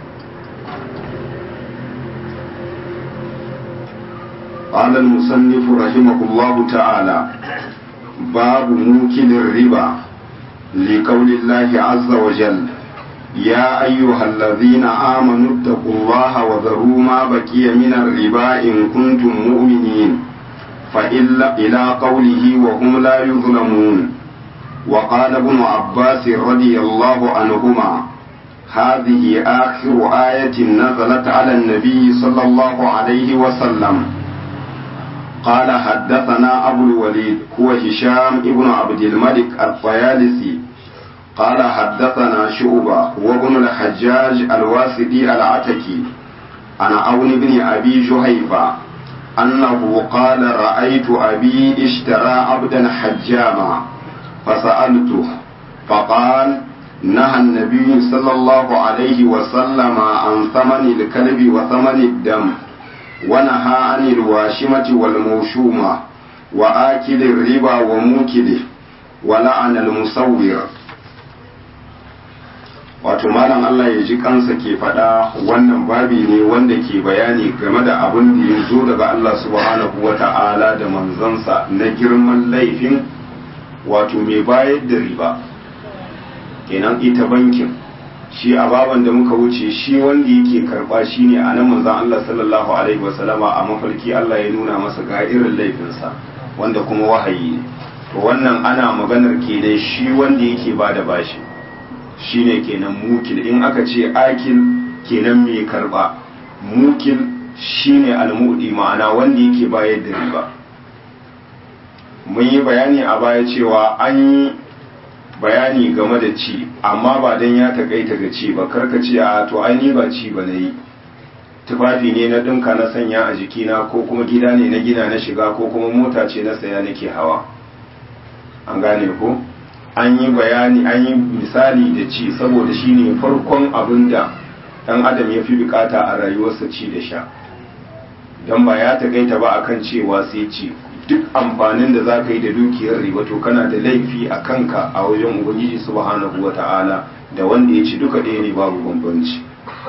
قال المصنف رحمه الله تعالى باب موكل الربا لقول الله عز وجل يا أيها الذين آمنوا اتقوا الله وذروا ما بقي من الربا إن كنتم مؤمنين فإلا إلى قوله وهم لا يظلمون وقال ابن عباس رضي الله عنهما هذه آخر آية نزلت على النبي صلى الله عليه وسلم قال حدثنا أبو الوليد هو هشام ابن عبد الملك الطيالسي قال حدثنا شعبة وابن الحجاج الواسطي العتكي عن عون بن أبي جهيفة أنه قال رأيت أبي اشترى عبدا حجاما فسألته فقال نهى النبي صلى الله عليه وسلم عن ثمن الكلب وثمن الدم ونهى عن الواشمة والموشومة وآكل الربا وموكله ولعن المصور wato malam Allah ya ji kansa ke faɗa wannan babi ne wanda ke bayani game da abin da ya zo daga Allah subhanahu wa ta'ala da manzansa na girman laifin wato mai bayar da riba kenan ita bankin shi a baban da muka wuce shi wanda yake karba shi ne a nan manzan Allah sallallahu alaihi wasallama a mafarki Allah ya nuna masa ga irin laifinsa wanda kuma wahayi ne to wannan ana maganar kenan shi wanda yake ba da bashi shine kenan mukil in aka ce akil kenan mai karba mukil shine almudi ma'ana wanda yake bayar da riba mun yi bayani a baya cewa an yi bayani game da ci amma ba don ya takaita ga ci ba karka ce a to ai ni ba ci ba na yi tufafi ne na ɗinka na sanya a jikina ko kuma gida ne na gina na shiga ko kuma mota ce na saya nake hawa an gane ko an yi bayani an yi misali da ci saboda shi ne farkon abin da ɗan adam ya fi bukata a rayuwarsa ci da sha don ba ya takaita ba akan cewa sai ci duk amfanin da za ka yi da dukiyar riba to kana da laifi a kanka a wajen ubangiji subhanahu wa ta'ala da wanda ya ci duka ɗaya ne babu bambanci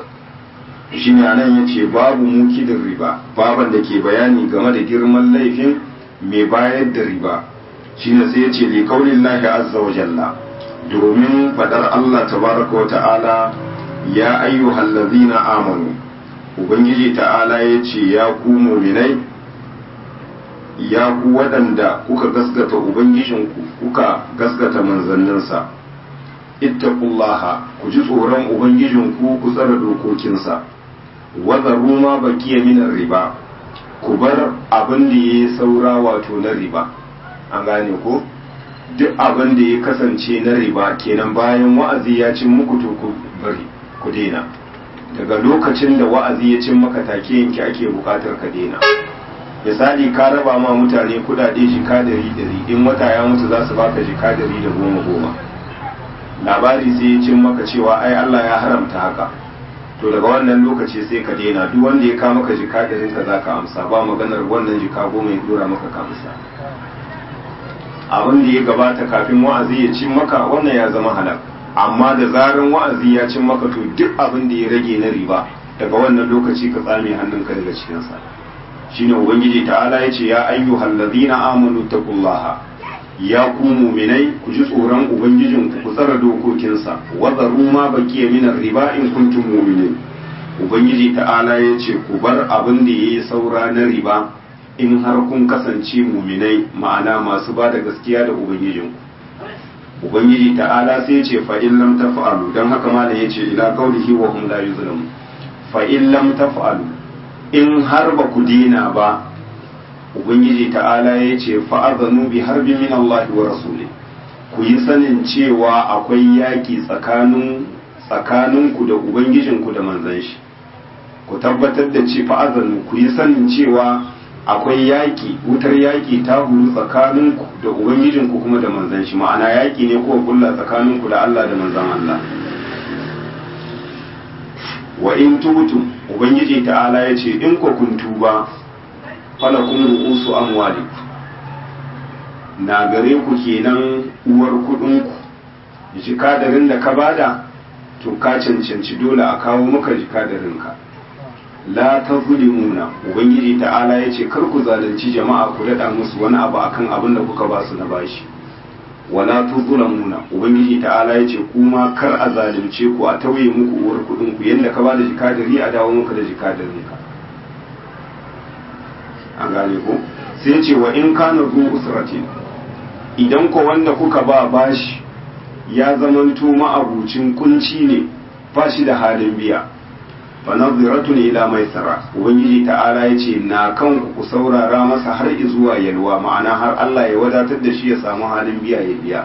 shi ne anan ya ce babu mukidin riba baban da ke bayani game da girman laifin mai bayar da riba shi ne sai ya ce li kaulin lahi azza wa jalla domin fadar Allah tabaraka wa ta'ala ya ayyuhal ladzina amanu ubangiji ta'ala ya ce ya ku mu'minai ya ku waɗanda kuka gaskata ubangijinku kuka gaskata manzanninsa ittaqullaha ku ji tsoron ubangijinku ku tsara dokokinsa wazaru ma bakiya minar riba ku bar abin da ya saura wato na riba an gane ko duk abin da ya kasance na riba kenan bayan wa'azi ya cin muku to ku bari ku daina daga lokacin da wa'azi ya cin maka take yanki ake bukatar ka daina misali ka raba ma mutane kudade jika dari dari in wata ya mutu za su baka jika dari da goma goma labari sai ya cin maka cewa ai Allah ya haramta haka to daga wannan lokaci sai ka daina duk wanda ya ka maka jika darin ka zaka amsa ba maganar wannan jika goma ya dora maka ka amsa abin da ya gabata kafin wa'azi ya cin maka wannan ya zama halal amma da zaran wa'azi ya cin maka to duk abin da ya rage na riba daga wannan lokaci ka tsame hannunka daga cikinsa shine ubangiji ta'ala ya ce ya ayyuhal ladina amanu taqullaha ya ku mu'minai ku ji tsoron ubangijin ku ku tsara dokokinsa wa zaru ma baqiya min riba in kuntum mu'minin ubangiji ta'ala ya ce ku bar abin da yayi saura na riba in har kun kasance mu'minai ma'ana masu ba da gaskiya da ubangijinku ubangiji ta'ala sai ce fa in lam taf'alu dan haka ma da yace ila qawlihi wa hum la yuzlamun fa in lam taf'alu in har ba ku dina ba ubangiji ta'ala yace fa azanu bi harbi min Allah wa rasuli ku yi sanin cewa akwai yaki tsakanin tsakaninku da ubangijinku da manzon shi ku tabbatar da ce fa azanu ku yi sanin cewa akwai yaƙi wutar yaƙi ta huru tsakaninku da ubangijinku kuma da manzan shi ma'ana yaƙi ne ko kulla tsakaninku da Allah da manzan Allah wa in tubtum ubangiji ta'ala ya ce in ku kun tuba falakum ru'usu amwalikum na gare ku kenan uwar kudinku jikadarin da ka bada to ka cancanci dole a kawo maka jikadarinka la ta zulimuna ubangiji ta'ala ya ce kar ku zalunci jama'a ku daɗa musu wani abu akan abin da kuka ba su na bashi wala tu zulamuna ubangiji ta'ala ya ce kuma kar a zalunce ku a tauye muku uwar kuɗin ku yadda ka ba da jikadari a dawo muka da jikadarin ka an gane ko sai ce wa in kana zu usratin idan ko wanda kuka ba bashi ya zamanto ma'abucin kunci ne ba shi da halin biya fanaziratun ila maisara ubangiji ta'ala ya ce na kan ku saurara masa har zuwa yalwa ma'ana har Allah ya wadatar da shi ya samu halin biya ya biya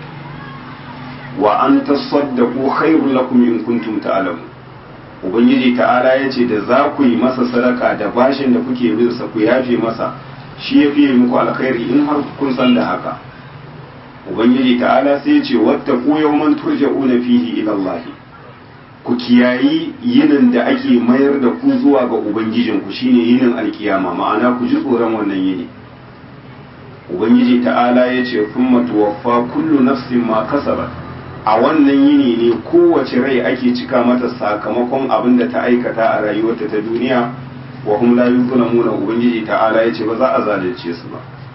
wa an tasaddaqu khairul lakum in kuntum ta'lamun ubangiji ta'ala ya ce da za ku yi masa sadaka da bashin da kuke bin sa ku yafe masa shi ya fiye muku alkhairi in har kun san da haka ubangiji ta'ala sai ya ce wattaqu yawman turja'una fihi ila Allah ku kiyayi yinin da ake mayar da ku zuwa ga ubangijinku shine yinin alkiyama ma'ana ku ji tsoron wannan yini ubangiji ta'ala ya ce kuma tuwaffa kullu nafsin ma kasabat a wannan yini ne kowace rai ake cika mata sakamakon abin da ta aikata a rayuwarta ta duniya wa hum la yuzlamuna ubangiji ta'ala ya ce ba za a zalunce su ba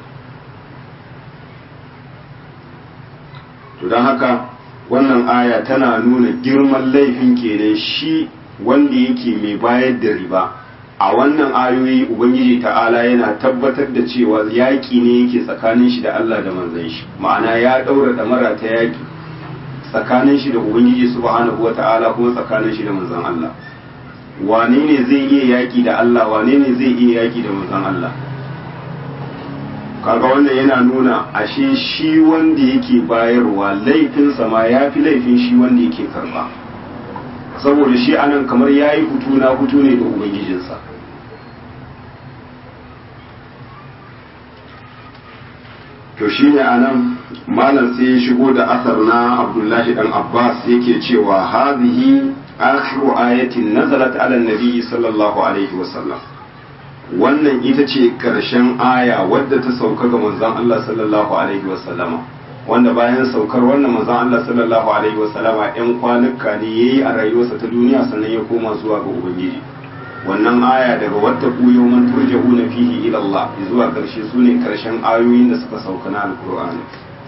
to don haka wannan aya tana nuna girman laifin kenan shi wanda yake mai bayar da riba a wannan ayoyi ubangiji ta'ala yana tabbatar da cewa yaƙi ne yake tsakanin shi da Allah da manzon shi ma'ana ya ɗaura ɗamara ta yaƙi tsakanin shi da ubangiji subhanahu wa ta'ala kuma tsakanin shi da manzon Allah wane ne zai iya yaƙi da Allah wane ne zai iya yaƙi da manzon Allah kaga wannan yana nuna ashe shi wanda yake bayarwa laifinsa ma ya fi laifin shi wanda yake karba saboda shi anan kamar ya yi hutu na hutu ne da ubangijinsa to shi ne anan malam sai ya shigo da asar na abdullahi dan abbas yake cewa hazihi akhiru ayatin nazalat ala nabi sallallahu alaihi wasallam wannan ita ce ƙarshen aya wadda ta sauka ga manzon Allah sallallahu alaihi wasallama wanda bayan saukar wannan manzon Allah sallallahu alaihi wasallama ɗan kwanuka ne yayi a rayuwarsa ta duniya sannan ya koma zuwa ga ubangiji wannan aya daga wadda ku yawman turja'una fihi ila Allah zuwa ƙarshe sune ƙarshen ayoyin da suka sauka na alqur'ani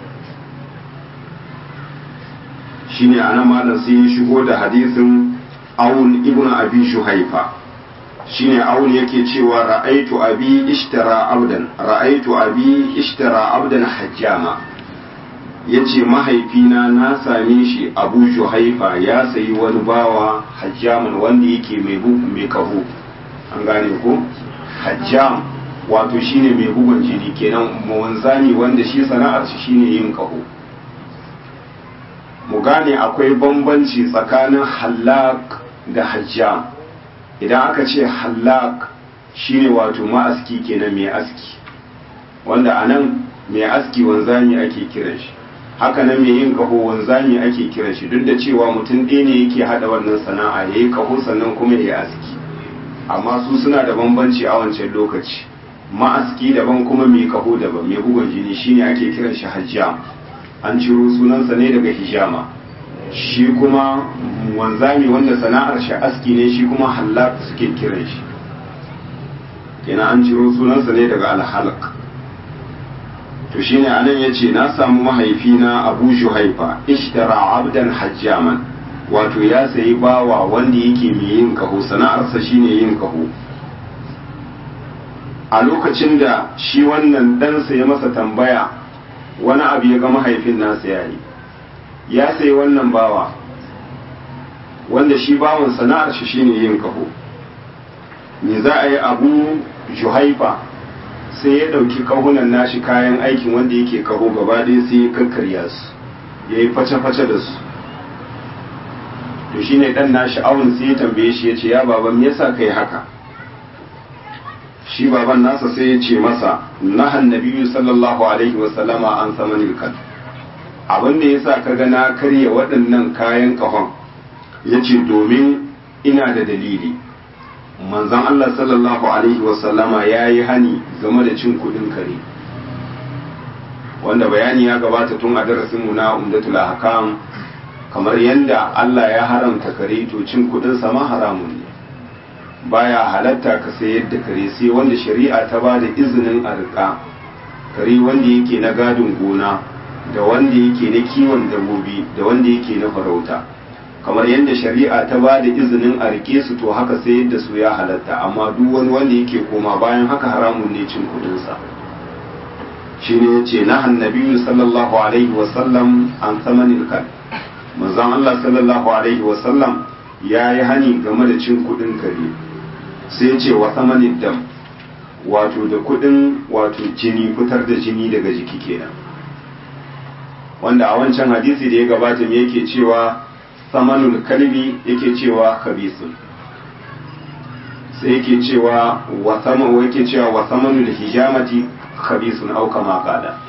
shine ana malam sai ya shigo da hadisin Aun ibn Abi Shuhaifa shine aun yake cewa ra'aitu abi ishtara abdan ra'aitu abi ishtara abdan hajjama yace mahaifina na same shi abu juhaifa ya sayi wani bawa hajjaman wanda yake mai mai kaho an gane ko hajjam wato shine mai bugun jini kenan mawanzani wanda shi sana'ar shi shine yin kaho mu gane akwai bambanci tsakanin hallak da hajjam idan aka ce hallak shine wato ma'aski kenan mai aski wanda a nan mai aski wanzami ake kiran shi haka nan mai yin kaho wanzami ake kiran shi duk da cewa mutum ɗaya ne yake haɗa wannan sana'a ya yi kaho sannan kuma ya yi aski amma su suna da bambanci a wancan lokaci ma'aski daban kuma mai kaho daban mai bugun jini shine ake kiran shi hajjam an ciro sunansa ne daga hijama shi kuma wanzami wanda sana'ar shi aski ne shi kuma halak suke kiran shi kenan an ciro sunansa ne daga alhalak to shine anan yace na samu mahaifina Abu Juhaifa ishtara abdan hajjaman wato ya sayi bawa wanda yake mai yin kaho sana'arsa shine yin kaho a lokacin da shi wannan ɗansa ya masa tambaya wani abu ya ga mahaifin nasa yayi ya sayi wannan bawa wanda shi bawan sana'ar shi shine yin kaho me za a yi abu juhaifa sai ya ɗauki kahunan nashi kayan aikin wanda yake kaho gaba ɗaya sai ya kakkarya su ya yi face-face da su to shine ɗan nashi awun sai ya tambaye shi ya ce ya baban me yasa kai haka shi baban nasa sai ya ce masa nahan nabiyyu sallallahu alaihi wasallama an samanil kan abin da yasa ka ga na karya waɗannan kayan kahon ya ce domin ina da dalili manzon Allah sallallahu alaihi wasallama ya yi hani game da cin kudin kare wanda bayani ya gabata tun a darasinmu na umdatul ahkam kamar yadda Allah ya haramta kare to cin kudin sama haramun ne baya halatta ka sayar da kare sai wanda shari'a ta ba da izinin a riƙa kare wanda yake na gadin gona da wanda yake na kiwon dabbobi da wanda yake na farauta kamar yadda shari'a ta ba da izinin a rike su to haka sai yadda su ya halatta amma duk wani wanda yake koma bayan haka haramun ne cin kudinsa shi ne ya ce nahan nabiyu sallallahu alaihi wasallam an samanin kan manzon Allah sallallahu alaihi wasallam ya yi hani game da cin kudin kare sai ce wa samanin dam wato da kudin wato jini fitar da jini daga jiki kenan wanda a wancan hadisi da ya gabata me yake cewa samanul kalbi yake cewa khabisun sai yake cewa wa sama yake cewa wa samanul hijamati khabisun au kama qala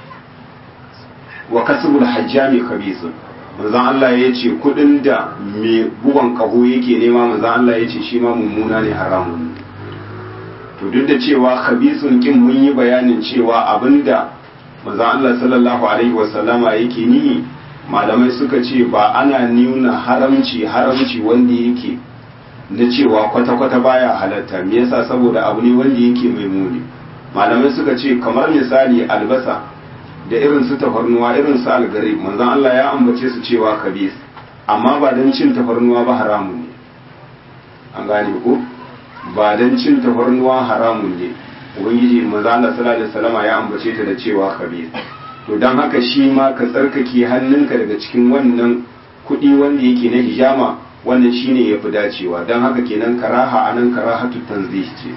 wa kasbul hajjami khabisun manzon Allah ya ce kudin da mai bugon kaho yake nema manzon Allah ya ce shi ma mummuna ne haramun to duk da cewa khabisun kin mun yi bayanin cewa abinda manzon Allah sallallahu alaihi wasallama yake ni malamai suka ce ba ana nuna haramci haramci wanda yake na cewa kwata-kwata baya halatta me yasa saboda abu ne wanda yake mai muni malamai suka ce kamar misali albasa da irin su tafarnuwa irin su algari manzon Allah ya ambace su cewa kabis amma ba don cin tafarnuwa ba haramun ne an gane ko ba don cin tafarnuwa haramun ne ubangiji manzon Allah sallallahu alaihi wasallama ya ambace ta da cewa kabis to don haka shi ma ka tsarkake hannunka daga cikin wannan kuɗi wanda yake na hijama wannan shine ya fi dacewa don haka kenan karaha a nan karahatu tanzih ce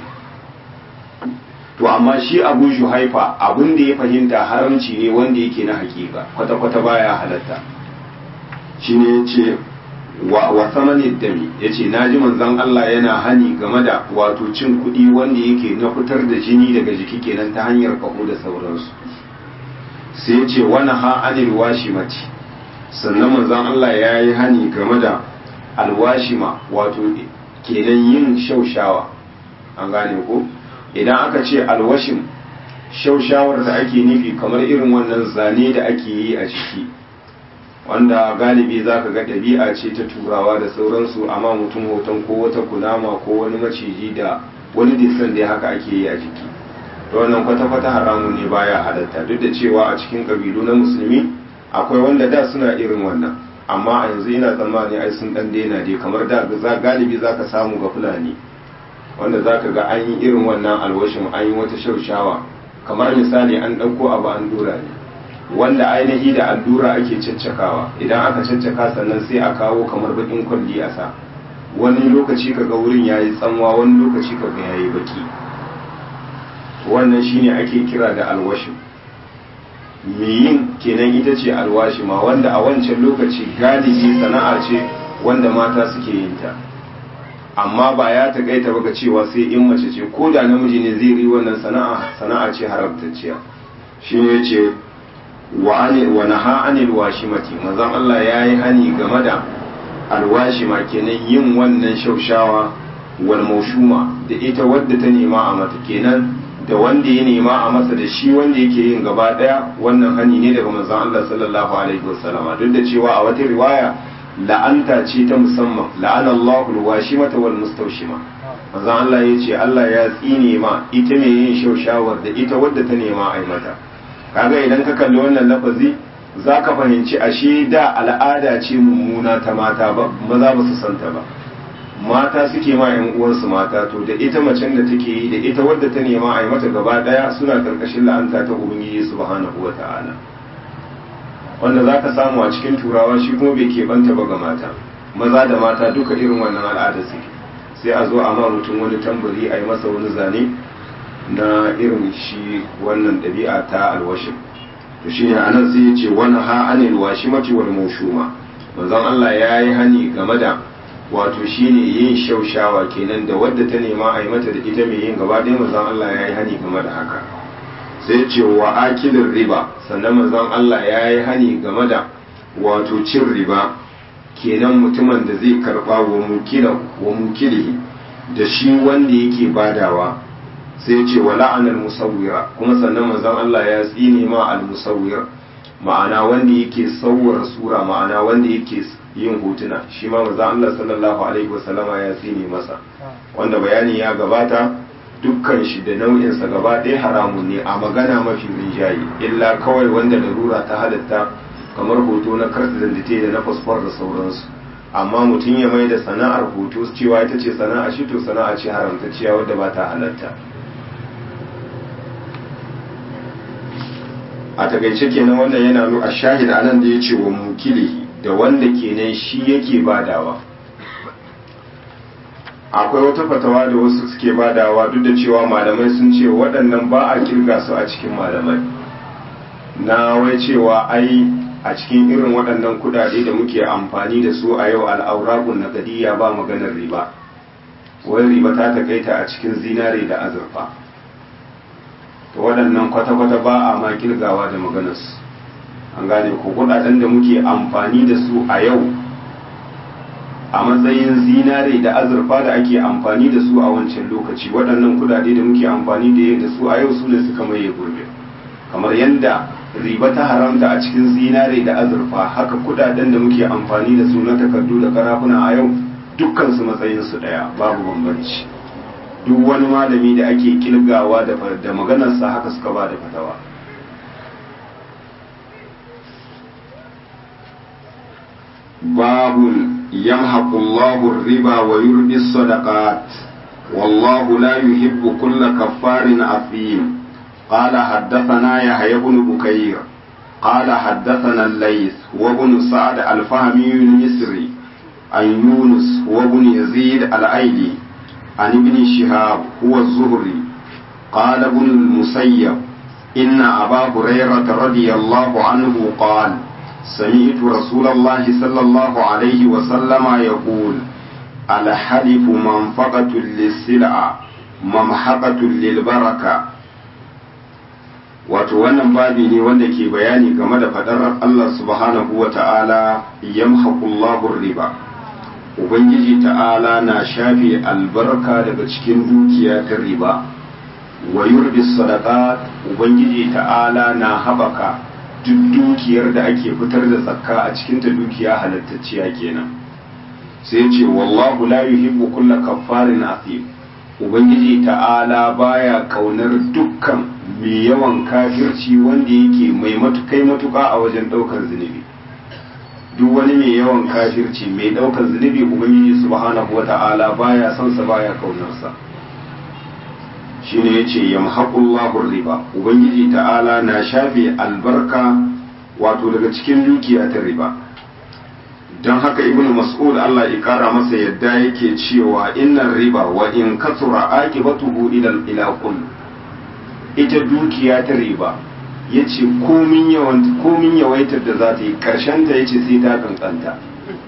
to amma shi abu haifa abin da ya fahimta haramci ne wanda yake na hakika kwata-kwata baya halatta shi ne ya ce wa samanin dami ya ce na ji manzan Allah yana hani game da wato cin kuɗi wanda yake na fitar da jini daga jiki kenan ta hanyar kaho da sauransu sai ya ce wani ha anil washimati sannan manzon Allah ya yi hani game da alwashima wato kenan yin shaushawa an gane ko idan aka ce alwashim shaushawar da ake nufi kamar irin wannan zane da ake yi a jiki wanda galibi za ka ga ɗabi'a ce ta turawa da sauransu amma mutum hoton ko wata kunama ko wani maciji da wani disan da haka ake yi a jiki to wannan kwata-kwata haramun ne baya halatta duk da cewa a cikin kabilu na musulmi akwai wanda da suna irin wannan amma a yanzu ina tsammani ai sun dan daina dai kamar da za galibi zaka samu ga fulani wanda zaka ga an yi irin wannan alwashin an yi wata shaushawa kamar misali an ɗauko abu an dura ne wanda ainihi da allura ake caccakawa idan aka caccaka sannan sai a kawo kamar bakin kwalli a sa wani lokaci kaga wurin yayi tsanwa wani lokaci kaga yayi baki wannan shine ake kira da alwashin me yin kenan ita ce alwashima wanda a wancan lokaci galibi sana'a ce wanda mata suke yin ta amma ba ya takaita ba ga cewa sai in mace ce ko da namiji ne zai yi wannan sana'a sana'a ce haramtacciya shine yace wa ani wa naha anil washimati manzon Allah yayi hani game da alwashima kenan yin wannan shaushawa wal maushuma da ita wadda ta nema a mata kenan da wanda ya nema a masa da shi wanda yake yin gaba daya wannan hani ne daga manzon Allah sallallahu alaihi wasallama duk da cewa a wata riwaya la'anta ce ta musamman la'ana Allahu alwashimata wal mustawshima manzon Allah ya ce Allah ya tsine ma ita mai yin shaushawar da ita wadda ta nema a mata kaga idan ka kalli wannan lafazi zaka fahimci ashe da al'ada ce mummuna ta mata ba maza ba su santa ba mata suke ma yan uwansu mata to da ita macen da take yi da ita wadda ta nema a yi mata gaba daya suna karkashin la'anta ta ubangiji subhanahu wata'ala wanda za ka samu a cikin turawa shi kuma bai keɓanta ba ga mata maza da mata duka irin wannan al'ada suke sai a zo a ma mutum wani tambari a yi masa wani zane na irin shi wannan ɗabi'a ta alwashin to shine anan sai ya ce wani ha anil washimati wal mawshuma manzon Allah ya yi hani game da wato shine yin shaushawa kenan da wadda ta nema a yi mata da ita mai yin gaba ɗaya manzon Allah ya yi hani game da haka sai ce wa akilin riba sannan manzon Allah ya yi hani game da wato cin riba kenan mutumin da zai karba wa mukila wa mukilihi da shi wanda yake badawa sai ce wa la'anar musawwira kuma sannan manzon Allah ya tsine ma al musawwir ma'ana wanda yake sauwar sura ma'ana wanda yake yin hotuna shi ma manzon Allah sallallahu alaihi wasallama ya tsine masa wanda bayani ya gabata dukkan shi da nau'insa gaba ɗaya haramun ne a magana mafi rinjaye illa kawai wanda larura ta halatta kamar hoto na karta dandate da na fasfor da sauransu amma mutum ya mai da sana'ar hoto cewa ita ce sana'a shi to sana'a ce haramtacciya wadda ba ta halatta a takaice kenan wannan yana nuna a shahid anan da ya ce wa mukili da wanda kenan shi yake badawa akwai wata fatawa da wasu suke badawa duk da cewa malamai sun ce waɗannan ba a kirga su a cikin malamai na wai cewa ai a cikin irin waɗannan kudade da muke amfani da su a yau al'aurakun na gadiya ba maganar riba wai riba ta takaita a cikin zinare da azurfa to waɗannan kwata-kwata ba a ma kirgawa da maganarsu an gane ko kudaden da muke amfani da su a yau a matsayin zinare da azurfa da ake amfani da su a wancan lokaci waɗannan kudade da muke amfani da su a yau su ne suka maye gurbe kamar yadda riba ta haramta a cikin zinare da azurfa haka kudaden da muke amfani da su na takardu da karafuna a yau dukkan su matsayin su daya babu bambanci duk wani malami da ake kilgawa da da maganarsa haka suka ba da fatawa باب يمحق الله الربا ويربي الصدقات والله لا يحب كل كفار أثيم قال حدثنا يحيى بن بكير قال حدثنا الليث وابن سعد الفهمي المصري عن يونس وابن يزيد الأيلي عن ابن شهاب هو الزهري قال ابن المسيب إن أبا هريرة رضي الله عنه قال سمعت رسول الله صلى الله عليه وسلم يقول الحلف منفقة للسلع ممحقة للبركة wato wannan babi ne wanda ke bayani game da fadar Allah subhanahu wa ta'ala yamhaqullahu riba ubangiji ta'ala na shafe albarka daga cikin dukiya ta riba wa yurbi sadaqat ubangiji ta'ala na habaka duk dukiyar da ake fitar da zakka a cikin ta dukiya halattacciya kenan sai ce wallahu la yuhibbu kulla kaffarin athim ubangiji ta'ala baya kaunar dukkan mai yawan kafirci wanda yake mai matukai matuka a wajen daukar zunubi duk wani mai yawan kafirci mai daukar zunubi ubangiji subhanahu wata'ala baya son sa baya kaunar sa shine yace yamhaqullahu riba ubangiji ta'ala na shafe albarka wato daga cikin dukiya ta riba don haka ibnu mas'ud Allah ya kara masa yadda yake cewa innar riba wa in kasura aqibatuhu ila ila kull ita dukiya ta riba yace komin yawan komin yawaitar da za ta yi karshen ta yace sai ta kankanta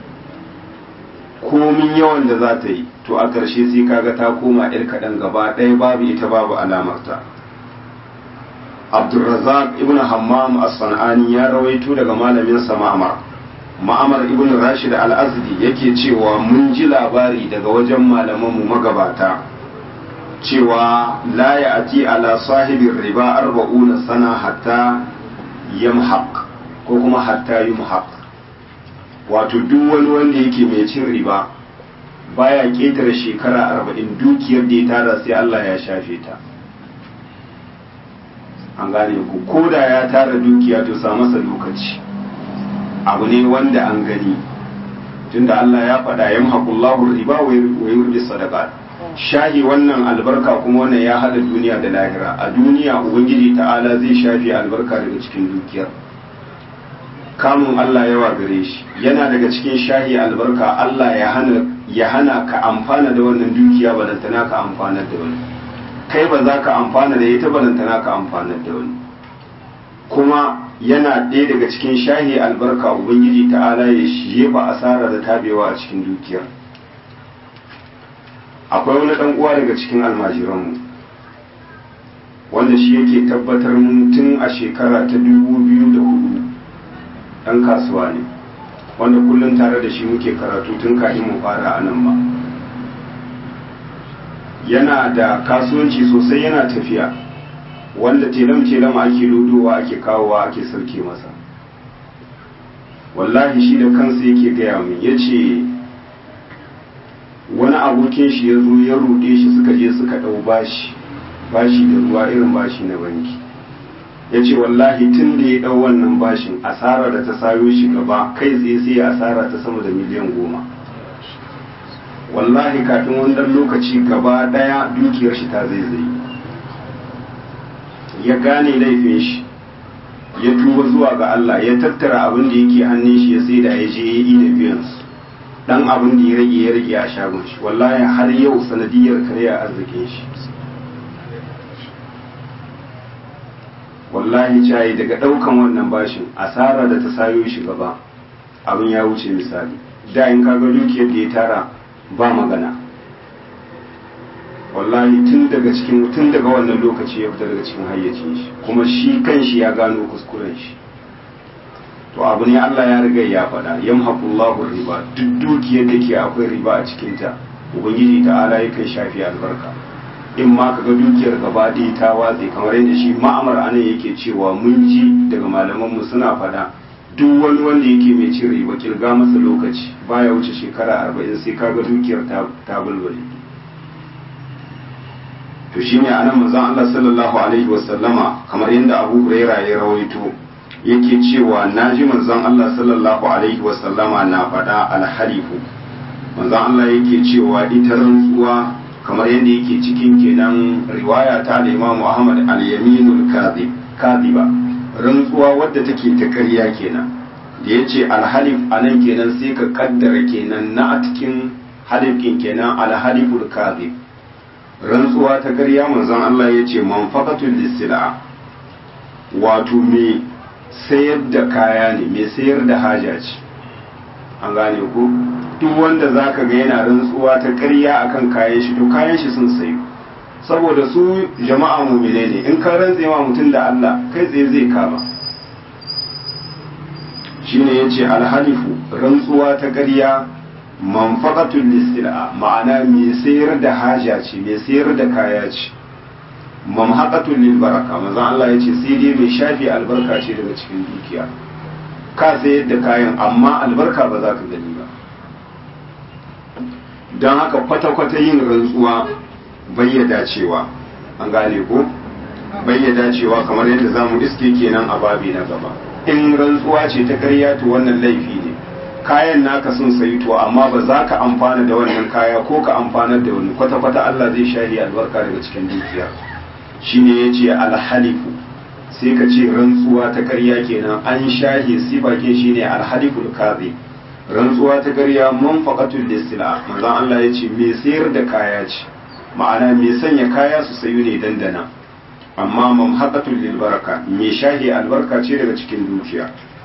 komin yawan da za ta yi to a karshe sai kaga ta koma yar kaɗan gaba ɗaya babu ita babu alamarta Abdulrazak ibn Hammam as-San'ani ya rawaito daga malamin sa Ma'mar ma'amar ibn rashid al-azdi yake cewa mun ji labari daga wajen malamanmu magabata cewa la ya ati ala sahibin riba arba'una sana hatta yamhaq ko kuma hatta yumhaq wato duk wani wanda yake mai cin riba baya ketare shekara arba'in dukiyar da ya tara sai Allah ya shafe ta an gane ku koda ya tara dukiya to sa masa lokaci abu ne wanda an gani tunda Allah ya faɗa yam haƙullahu riba wa yurbi sadaqat shahi wannan albarka kuma wannan ya hada duniya da lahira a duniya ubangiji ta'ala zai shafi albarka daga cikin dukiyar kamun Allah yawa gare shi yana daga cikin shahi albarka Allah ya hana ya hana ka amfana da wannan dukiya balantana ka amfana da wani kai ba za ka amfana da ita balantana ka amfana da wani kuma yana ɗaya daga cikin shahi albarka ubangiji ta'ala ya jefa asara da tabewa a cikin dukiyar akwai wani ɗan uwa daga cikin almajiranmu wanda shi yake tabbatar mun tun a shekara ta dubu biyu da hudu ɗan kasuwa ne wanda kullum tare da shi muke karatu tun kafin mu fara a nan ba yana da kasuwanci sosai yana tafiya wanda telam-telam ake lodowa ake kawowa ake sauke masa wallahi shi da kansa yake gaya min ya ce wani abokin shi ya zo ya ruɗe shi suka je suka ɗau bashi bashi da ruwa irin bashi na banki ya ce wallahi tun da ya ɗau wannan bashin asara da ta sayo shi gaba kai tsaye sai ya asara ta sama da miliyan goma wallahi kafin wannan lokaci gaba ɗaya dukiyar shi ta zaizaye ya gane laifin shi ya tuba zuwa ga Allah ya tattara abin da yake hannun shi ya sai da ya je ya yi da biyansu dan abin da ya rage ya rage a shagon shi wallahi har yau sanadiyar karya arzikin shi wallahi cayi daga daukan wannan bashin asara da ta sayo shi gaba abin ya wuce misali da in kaga dukiyar da ya tara ba magana wallahi tun daga cikin tun daga wannan lokaci ya fita daga cikin hayyacin shi kuma shi kanshi ya gano kuskuren shi to abu ne Allah ya riga ya faɗa yamhaqullahu riba duk dukiyar da ke akwai riba a cikin ta ubangiji ta'ala yakan shafi albarka in ma kaga dukiyar gaba ɗaya ta watse kamar yadda shi ma'amar anan yake cewa mun ji daga malaman mu suna faɗa duk wani wanda yake mai cin riba kirga masa lokaci baya wuce shekara arba'in sai kaga dukiyar ta bulbule to shine anan manzon Allah sallallahu alaihi wasallama kamar yadda Abu Huraira ya rawaito yake cewa naji manzon Allah sallallahu alaihi wasallama na faɗa alhalifu manzon Allah yake cewa ita rantsuwa kamar yadda yake cikin kenan riwaya ta da Imam Ahmad al-Yaminul Kadhib Kadhiba rantsuwa wadda take ta ƙarya kenan da yace alhalif anan kenan sai ka kaddara kenan na a cikin halifin kenan alhaliful kadhib rantsuwa ta ƙarya manzon Allah ya ce manfaqatul lisila wato me sayar da kaya ne me sayar da haja ce an gane ko duk wanda zaka ga yana rantsuwa ta ƙarya akan kayan shi to kayan shi sun sayu saboda su jama'a mumine ne in ka rantse ma mutum da Allah kai tsaye zai kama shine yace alhalifu rantsuwa ta ƙarya manfaqatul lisila ma'ana mai sayar da haja ce mai sayar da kaya ce mamhaqatul lil baraka manzon Allah yace sai dai mai shafi albarka ce daga cikin dukiya ka sayar da kayan amma albarka ba za ka gani ba don haka kwata-kwata yin rantsuwa bayyada cewa an gane ko bayyada cewa kamar yadda zamu iske kenan a babi na gaba in rantsuwa ce ta ƙarya to wannan laifi ne kayan naka sun sayi to amma ba za ka amfana da wannan kaya ko ka amfanar da wani kwata-kwata Allah zai shari albarka daga cikin dukiya shine ya ce alhalifu sai ka ce rantsuwa ta karya kenan an shahi sifakin shine alhaliful kazi rantsuwa ta karya manfaqatul lisila manzon Allah ya ce me sayar da kaya ce ma'ana me sanya kaya su sayu ne dandana amma mamhaqatul lil baraka me shahi albarka ce daga cikin dukiya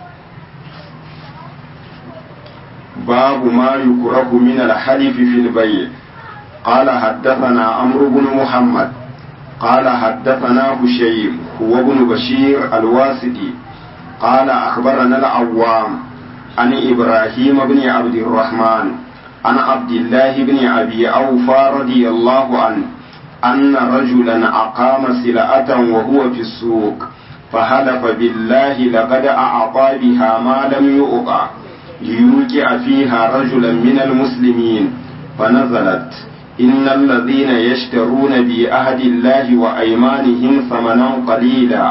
باب ما يكره من الحلف في البيع قال حدثنا عمرو بن محمد قال حدثنا هشيم هو ابن بشير الواسطي قال أخبرنا العوام عن إبراهيم بن عبد الرحمن عن عبد الله بن أبي أوفى رضي الله عنه أن رجلا أقام سلعة وهو في السوق فحلف بالله لقد أعطى بها ما لم يؤطع ليوقع فيها رجلا من المسلمين فنزلت إن الذين يشترون بعهد الله وأيمانهم ثمنا قليلا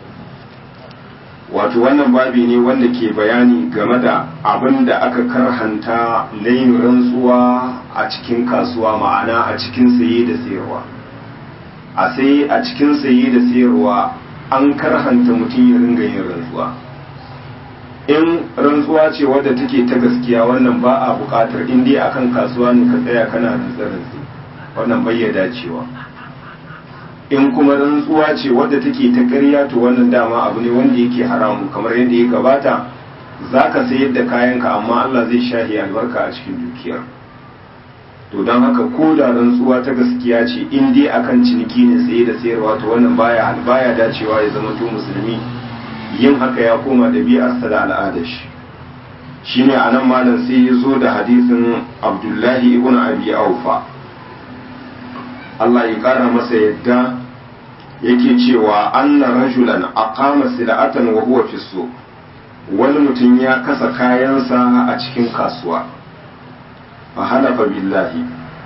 wato wannan babi ne wanda ke bayani game da abin da aka karhanta na yin rantsuwa a cikin kasuwa ma'ana a cikin saye da sayarwa a sai a cikin saye da sayarwa an karhanta mutum ya ringa yin rantsuwa in rantsuwa ce wadda take ta gaskiya wannan ba a buƙatar in dai akan kasuwa ne ka tsaya kana rantsa-rantsi wannan bai ya dacewa in kuma rantsuwa ce wadda take ta ƙarya to wannan dama abu ne wanda yake haramu kamar yadda ya gabata za ka sayar da kayanka amma Allah zai shahi albarka a cikin dukiyar to don haka ko da rantsuwa ta gaskiya ce in dai akan ciniki ne saye da sayarwa to wannan baya baya dacewa ya zama to musulmi yin haka ya koma ɗabi'arsa da al'adar shi shine anan malam sai ya zo da hadisin Abdullahi ibn Abi Aufa Allah ya kara masa yadda yake cewa anna rajulan aqama sila'atan wa huwa fi suq wani mutum ya kasa kayansa a cikin kasuwa fa halafa billahi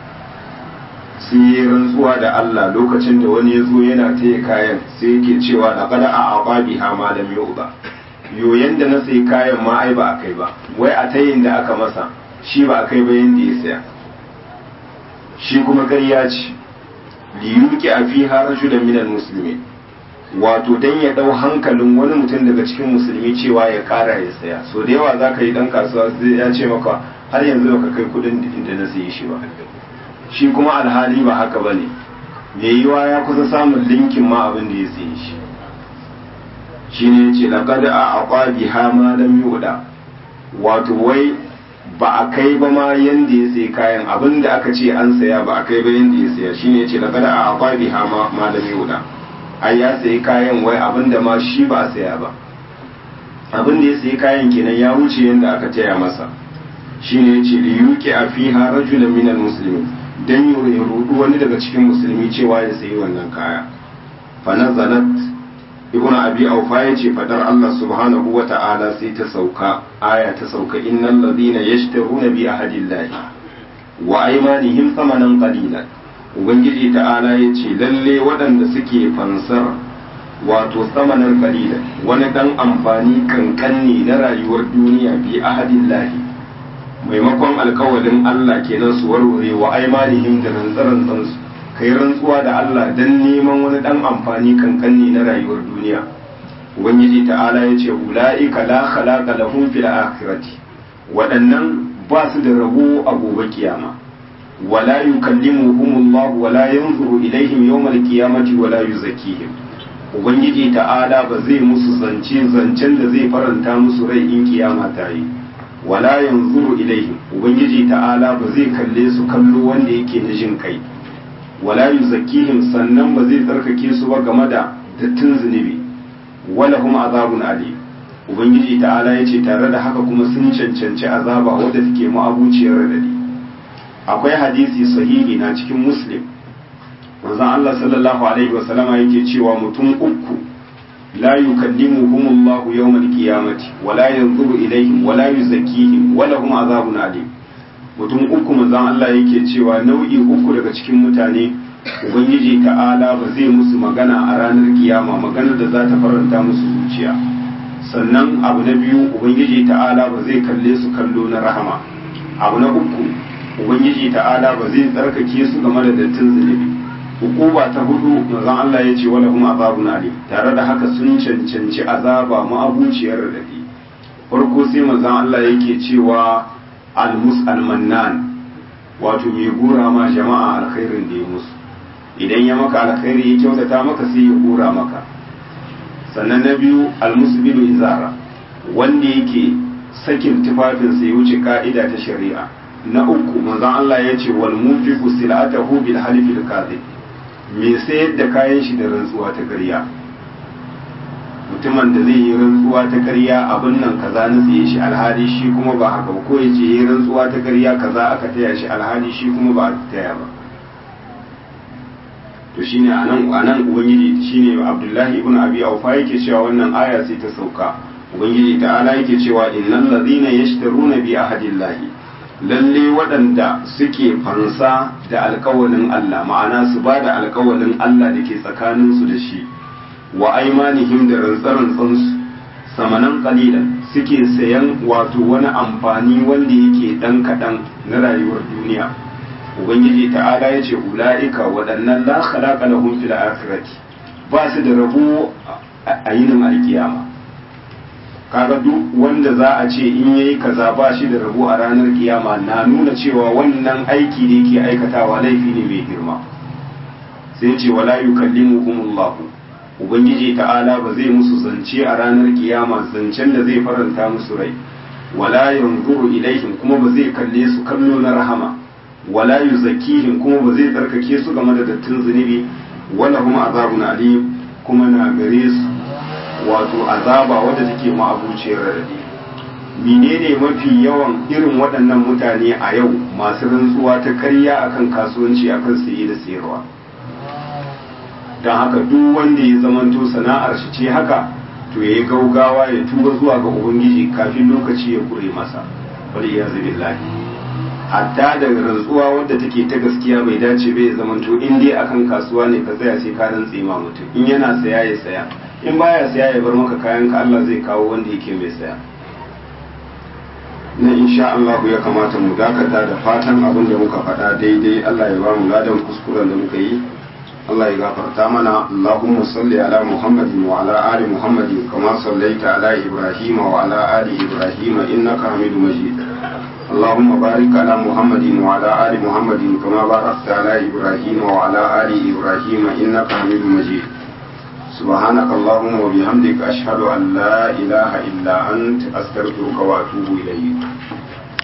sai ya rantsuwa da Allah lokacin da wani ya zo yana taya kayan sai yake cewa da kada a aqabi ha ma lam yuba yoyen da na sai kayan ma ai ba a kai ba wai a tayin da aka masa shi ba a kai ba yanda ya saya shi kuma ƙarya ce liyuki a fi rajulan minal muslimin wato dan ya dau hankalin wani mutum daga cikin musulmi cewa ya kara ya saya so da yawa za ka yi dan kasuwa zai ya ce maka har yanzu baka kai kudin inda na sayi shi ba shi kuma alhali ba haka ba ne mai yiwa ya kusa samun linkin ma abin da ya sayi shi shi ne ya ce laqad a aqabi ha ma lam yuda wato wai ba a kai ba ma yanda ya sayi kayan abin da aka ce an saya ba a kai ba yanda ya saya shine ya ce laqad a aqabi ha ma lam yuda ai ya sayi kayan wai abin da ma shi ba a saya ba abin da ya sayi kayan kenan ya wuce yanda aka taya masa shine yace li yuqi a fiha rajulan minal muslimin dan ya rudu wani daga cikin musulmi cewa ya sayi wannan kaya fa nazalat ibnu abi aufa yace fadar Allah subhanahu wa ta'ala sai ta sauka aya ta sauka innal ladina yashtaruna bi ahadillahi wa aymanihim thamanan qalilan ubangiji ta'ala yace lalle waɗanda suke fansar wato samanar qalila wani dan amfani kankanni na rayuwar duniya bi ahadillahi maimakon alkawalin Allah kenan su warware wa aimanihim da rantsaran su kai rantsuwa da Allah dan neman wani dan amfani kankanni na rayuwar duniya ubangiji ta'ala ya ce ula'ika la khalaqa lahum fil akhirati waɗannan ba su da rabo a gobe kiyama wala yukallimuhumullahu wala yanzuru ilaihim yawmal qiyamati wala yuzakkihim ubangiji ta'ala ba zai musu zance zancen da zai faranta musu rai in kiyama ta yi wala yanzuru ilaihim ubangiji ta'ala ba zai kalle su kallo wanda yake na jin kai wala yuzakkihim sannan ba zai tsarkake su ba game da dattin zunubi wala hum azabun ali ubangiji ta'ala yace tare da haka kuma sun cancanci azaba wadda take ma'abuciyar radadi akwai hadisi sahihi na cikin muslim manzon Allah sallallahu alaihi wasallama yake cewa mutum uku لا يكلمهم الله يوم القيامة ولا ينظر إليهم ولا يزكيهم ولهم عذاب أليم mutum uku manzon Allah yake cewa nau'i uku daga cikin mutane ubangiji ta'ala ba zai musu magana a ranar kiyama maganar da za ta faranta musu zuciya sannan abu na biyu ubangiji ta'ala ba zai kalle su kallo na rahama abu na uku ubangiji ta'ala ba zai tsarkake su game da dattin zunubi hukuma ta hudu manzon Allah ya ce wala hum azabun alim tare da haka sun cancanci azaba ma'abuciyar radadi farko sai manzon Allah yake cewa almus almannan wato mai gura ma jama'a alkhairin da ya musu idan ya maka alkhairi ya kyautata maka sai ya gura maka sannan na biyu almusbilu izara wanda yake sakin tufafinsa ya wuce ka'ida ta shari'a na uku manzon Allah ya ce wal munfiqu silatahu bil halifil kadhib me sayar da kayan shi da rantsuwa ta ƙarya mutumin da zai yi rantsuwa ta ƙarya abin nan kaza na saye shi alhali shi kuma ba haka ko ya ce yi rantsuwa ta ƙarya kaza aka taya shi alhali shi kuma ba a taya ba to shine anan anan ubangiji shine Abdullahi ibn Abi Awfa yake cewa wannan aya sai ta sauka ubangiji ta'ala yake cewa innal ladhina yashtaruna bi ahadillahi lalle waɗanda suke fansa da alkawalin Allah ma'ana su ba da alkawalin Allah da ke tsakaninsu da shi wa aimanihim da rantsarantsansu samanan kalilan suke sayan wato wani amfani wanda yake ɗan kaɗan na rayuwar duniya ubangiji ta'ala ya ce ula'ika waɗannan la khalaqa lahum fil akhirati ba su da rabo a yinin alkiyama kaga duk wanda za a ce in yayi kaza ba shi da rabo a ranar kiyama na nuna cewa wannan aiki da yake aikatawa laifi ne mai girma sai ce wala yukallimuhumullah ubangiji ta'ala ba zai musu zance a ranar kiyama zancen da zai faranta musu rai wala yanzuru ilaihim kuma ba zai kalle su kallo na rahama wala yuzakkihim kuma ba zai tsarkake su game da dattin zunubi wala kuma azabun alim kuma na gare su wato azaba wadda take ma'abuciyar radadi menene mafi yawan irin waɗannan mutane a yau masu rantsuwa ta karya akan kasuwanci akan saye da sayarwa don haka duk wanda ya zamanto sana'ar shi ce haka to ya yi gaugawa ya tuba zuwa ga ubangiji kafin lokaci ya kure masa wal iyazu billahi hatta da rantsuwa wadda take ta gaskiya bai dace bai zamanto in dai akan kasuwa ne ka tsaya sai ka rantse ma mutum in yana saya ya saya in baya saya ya bar maka kayan ka Allah zai kawo wanda yake mai saya na insha Allah ya kamata mu dakata da fatan abin da muka faɗa daidai Allah ya ba mu ladan kuskuren da muka yi Allah ya gafarta mana Allahumma salli ala Muhammadin wa ala ali Muhammadin kama sallaita ala Ibrahim wa ala ali Ibrahim innaka Hamidum Majid اللهم بارك على محمد وعلى آل محمد كما باركت على إبراهيم وعلى آل إبراهيم إنك حميد مجيد سبحانك اللهم وبحمدك أشهد أن لا إله إلا أنت أستغفرك وأتوب إليك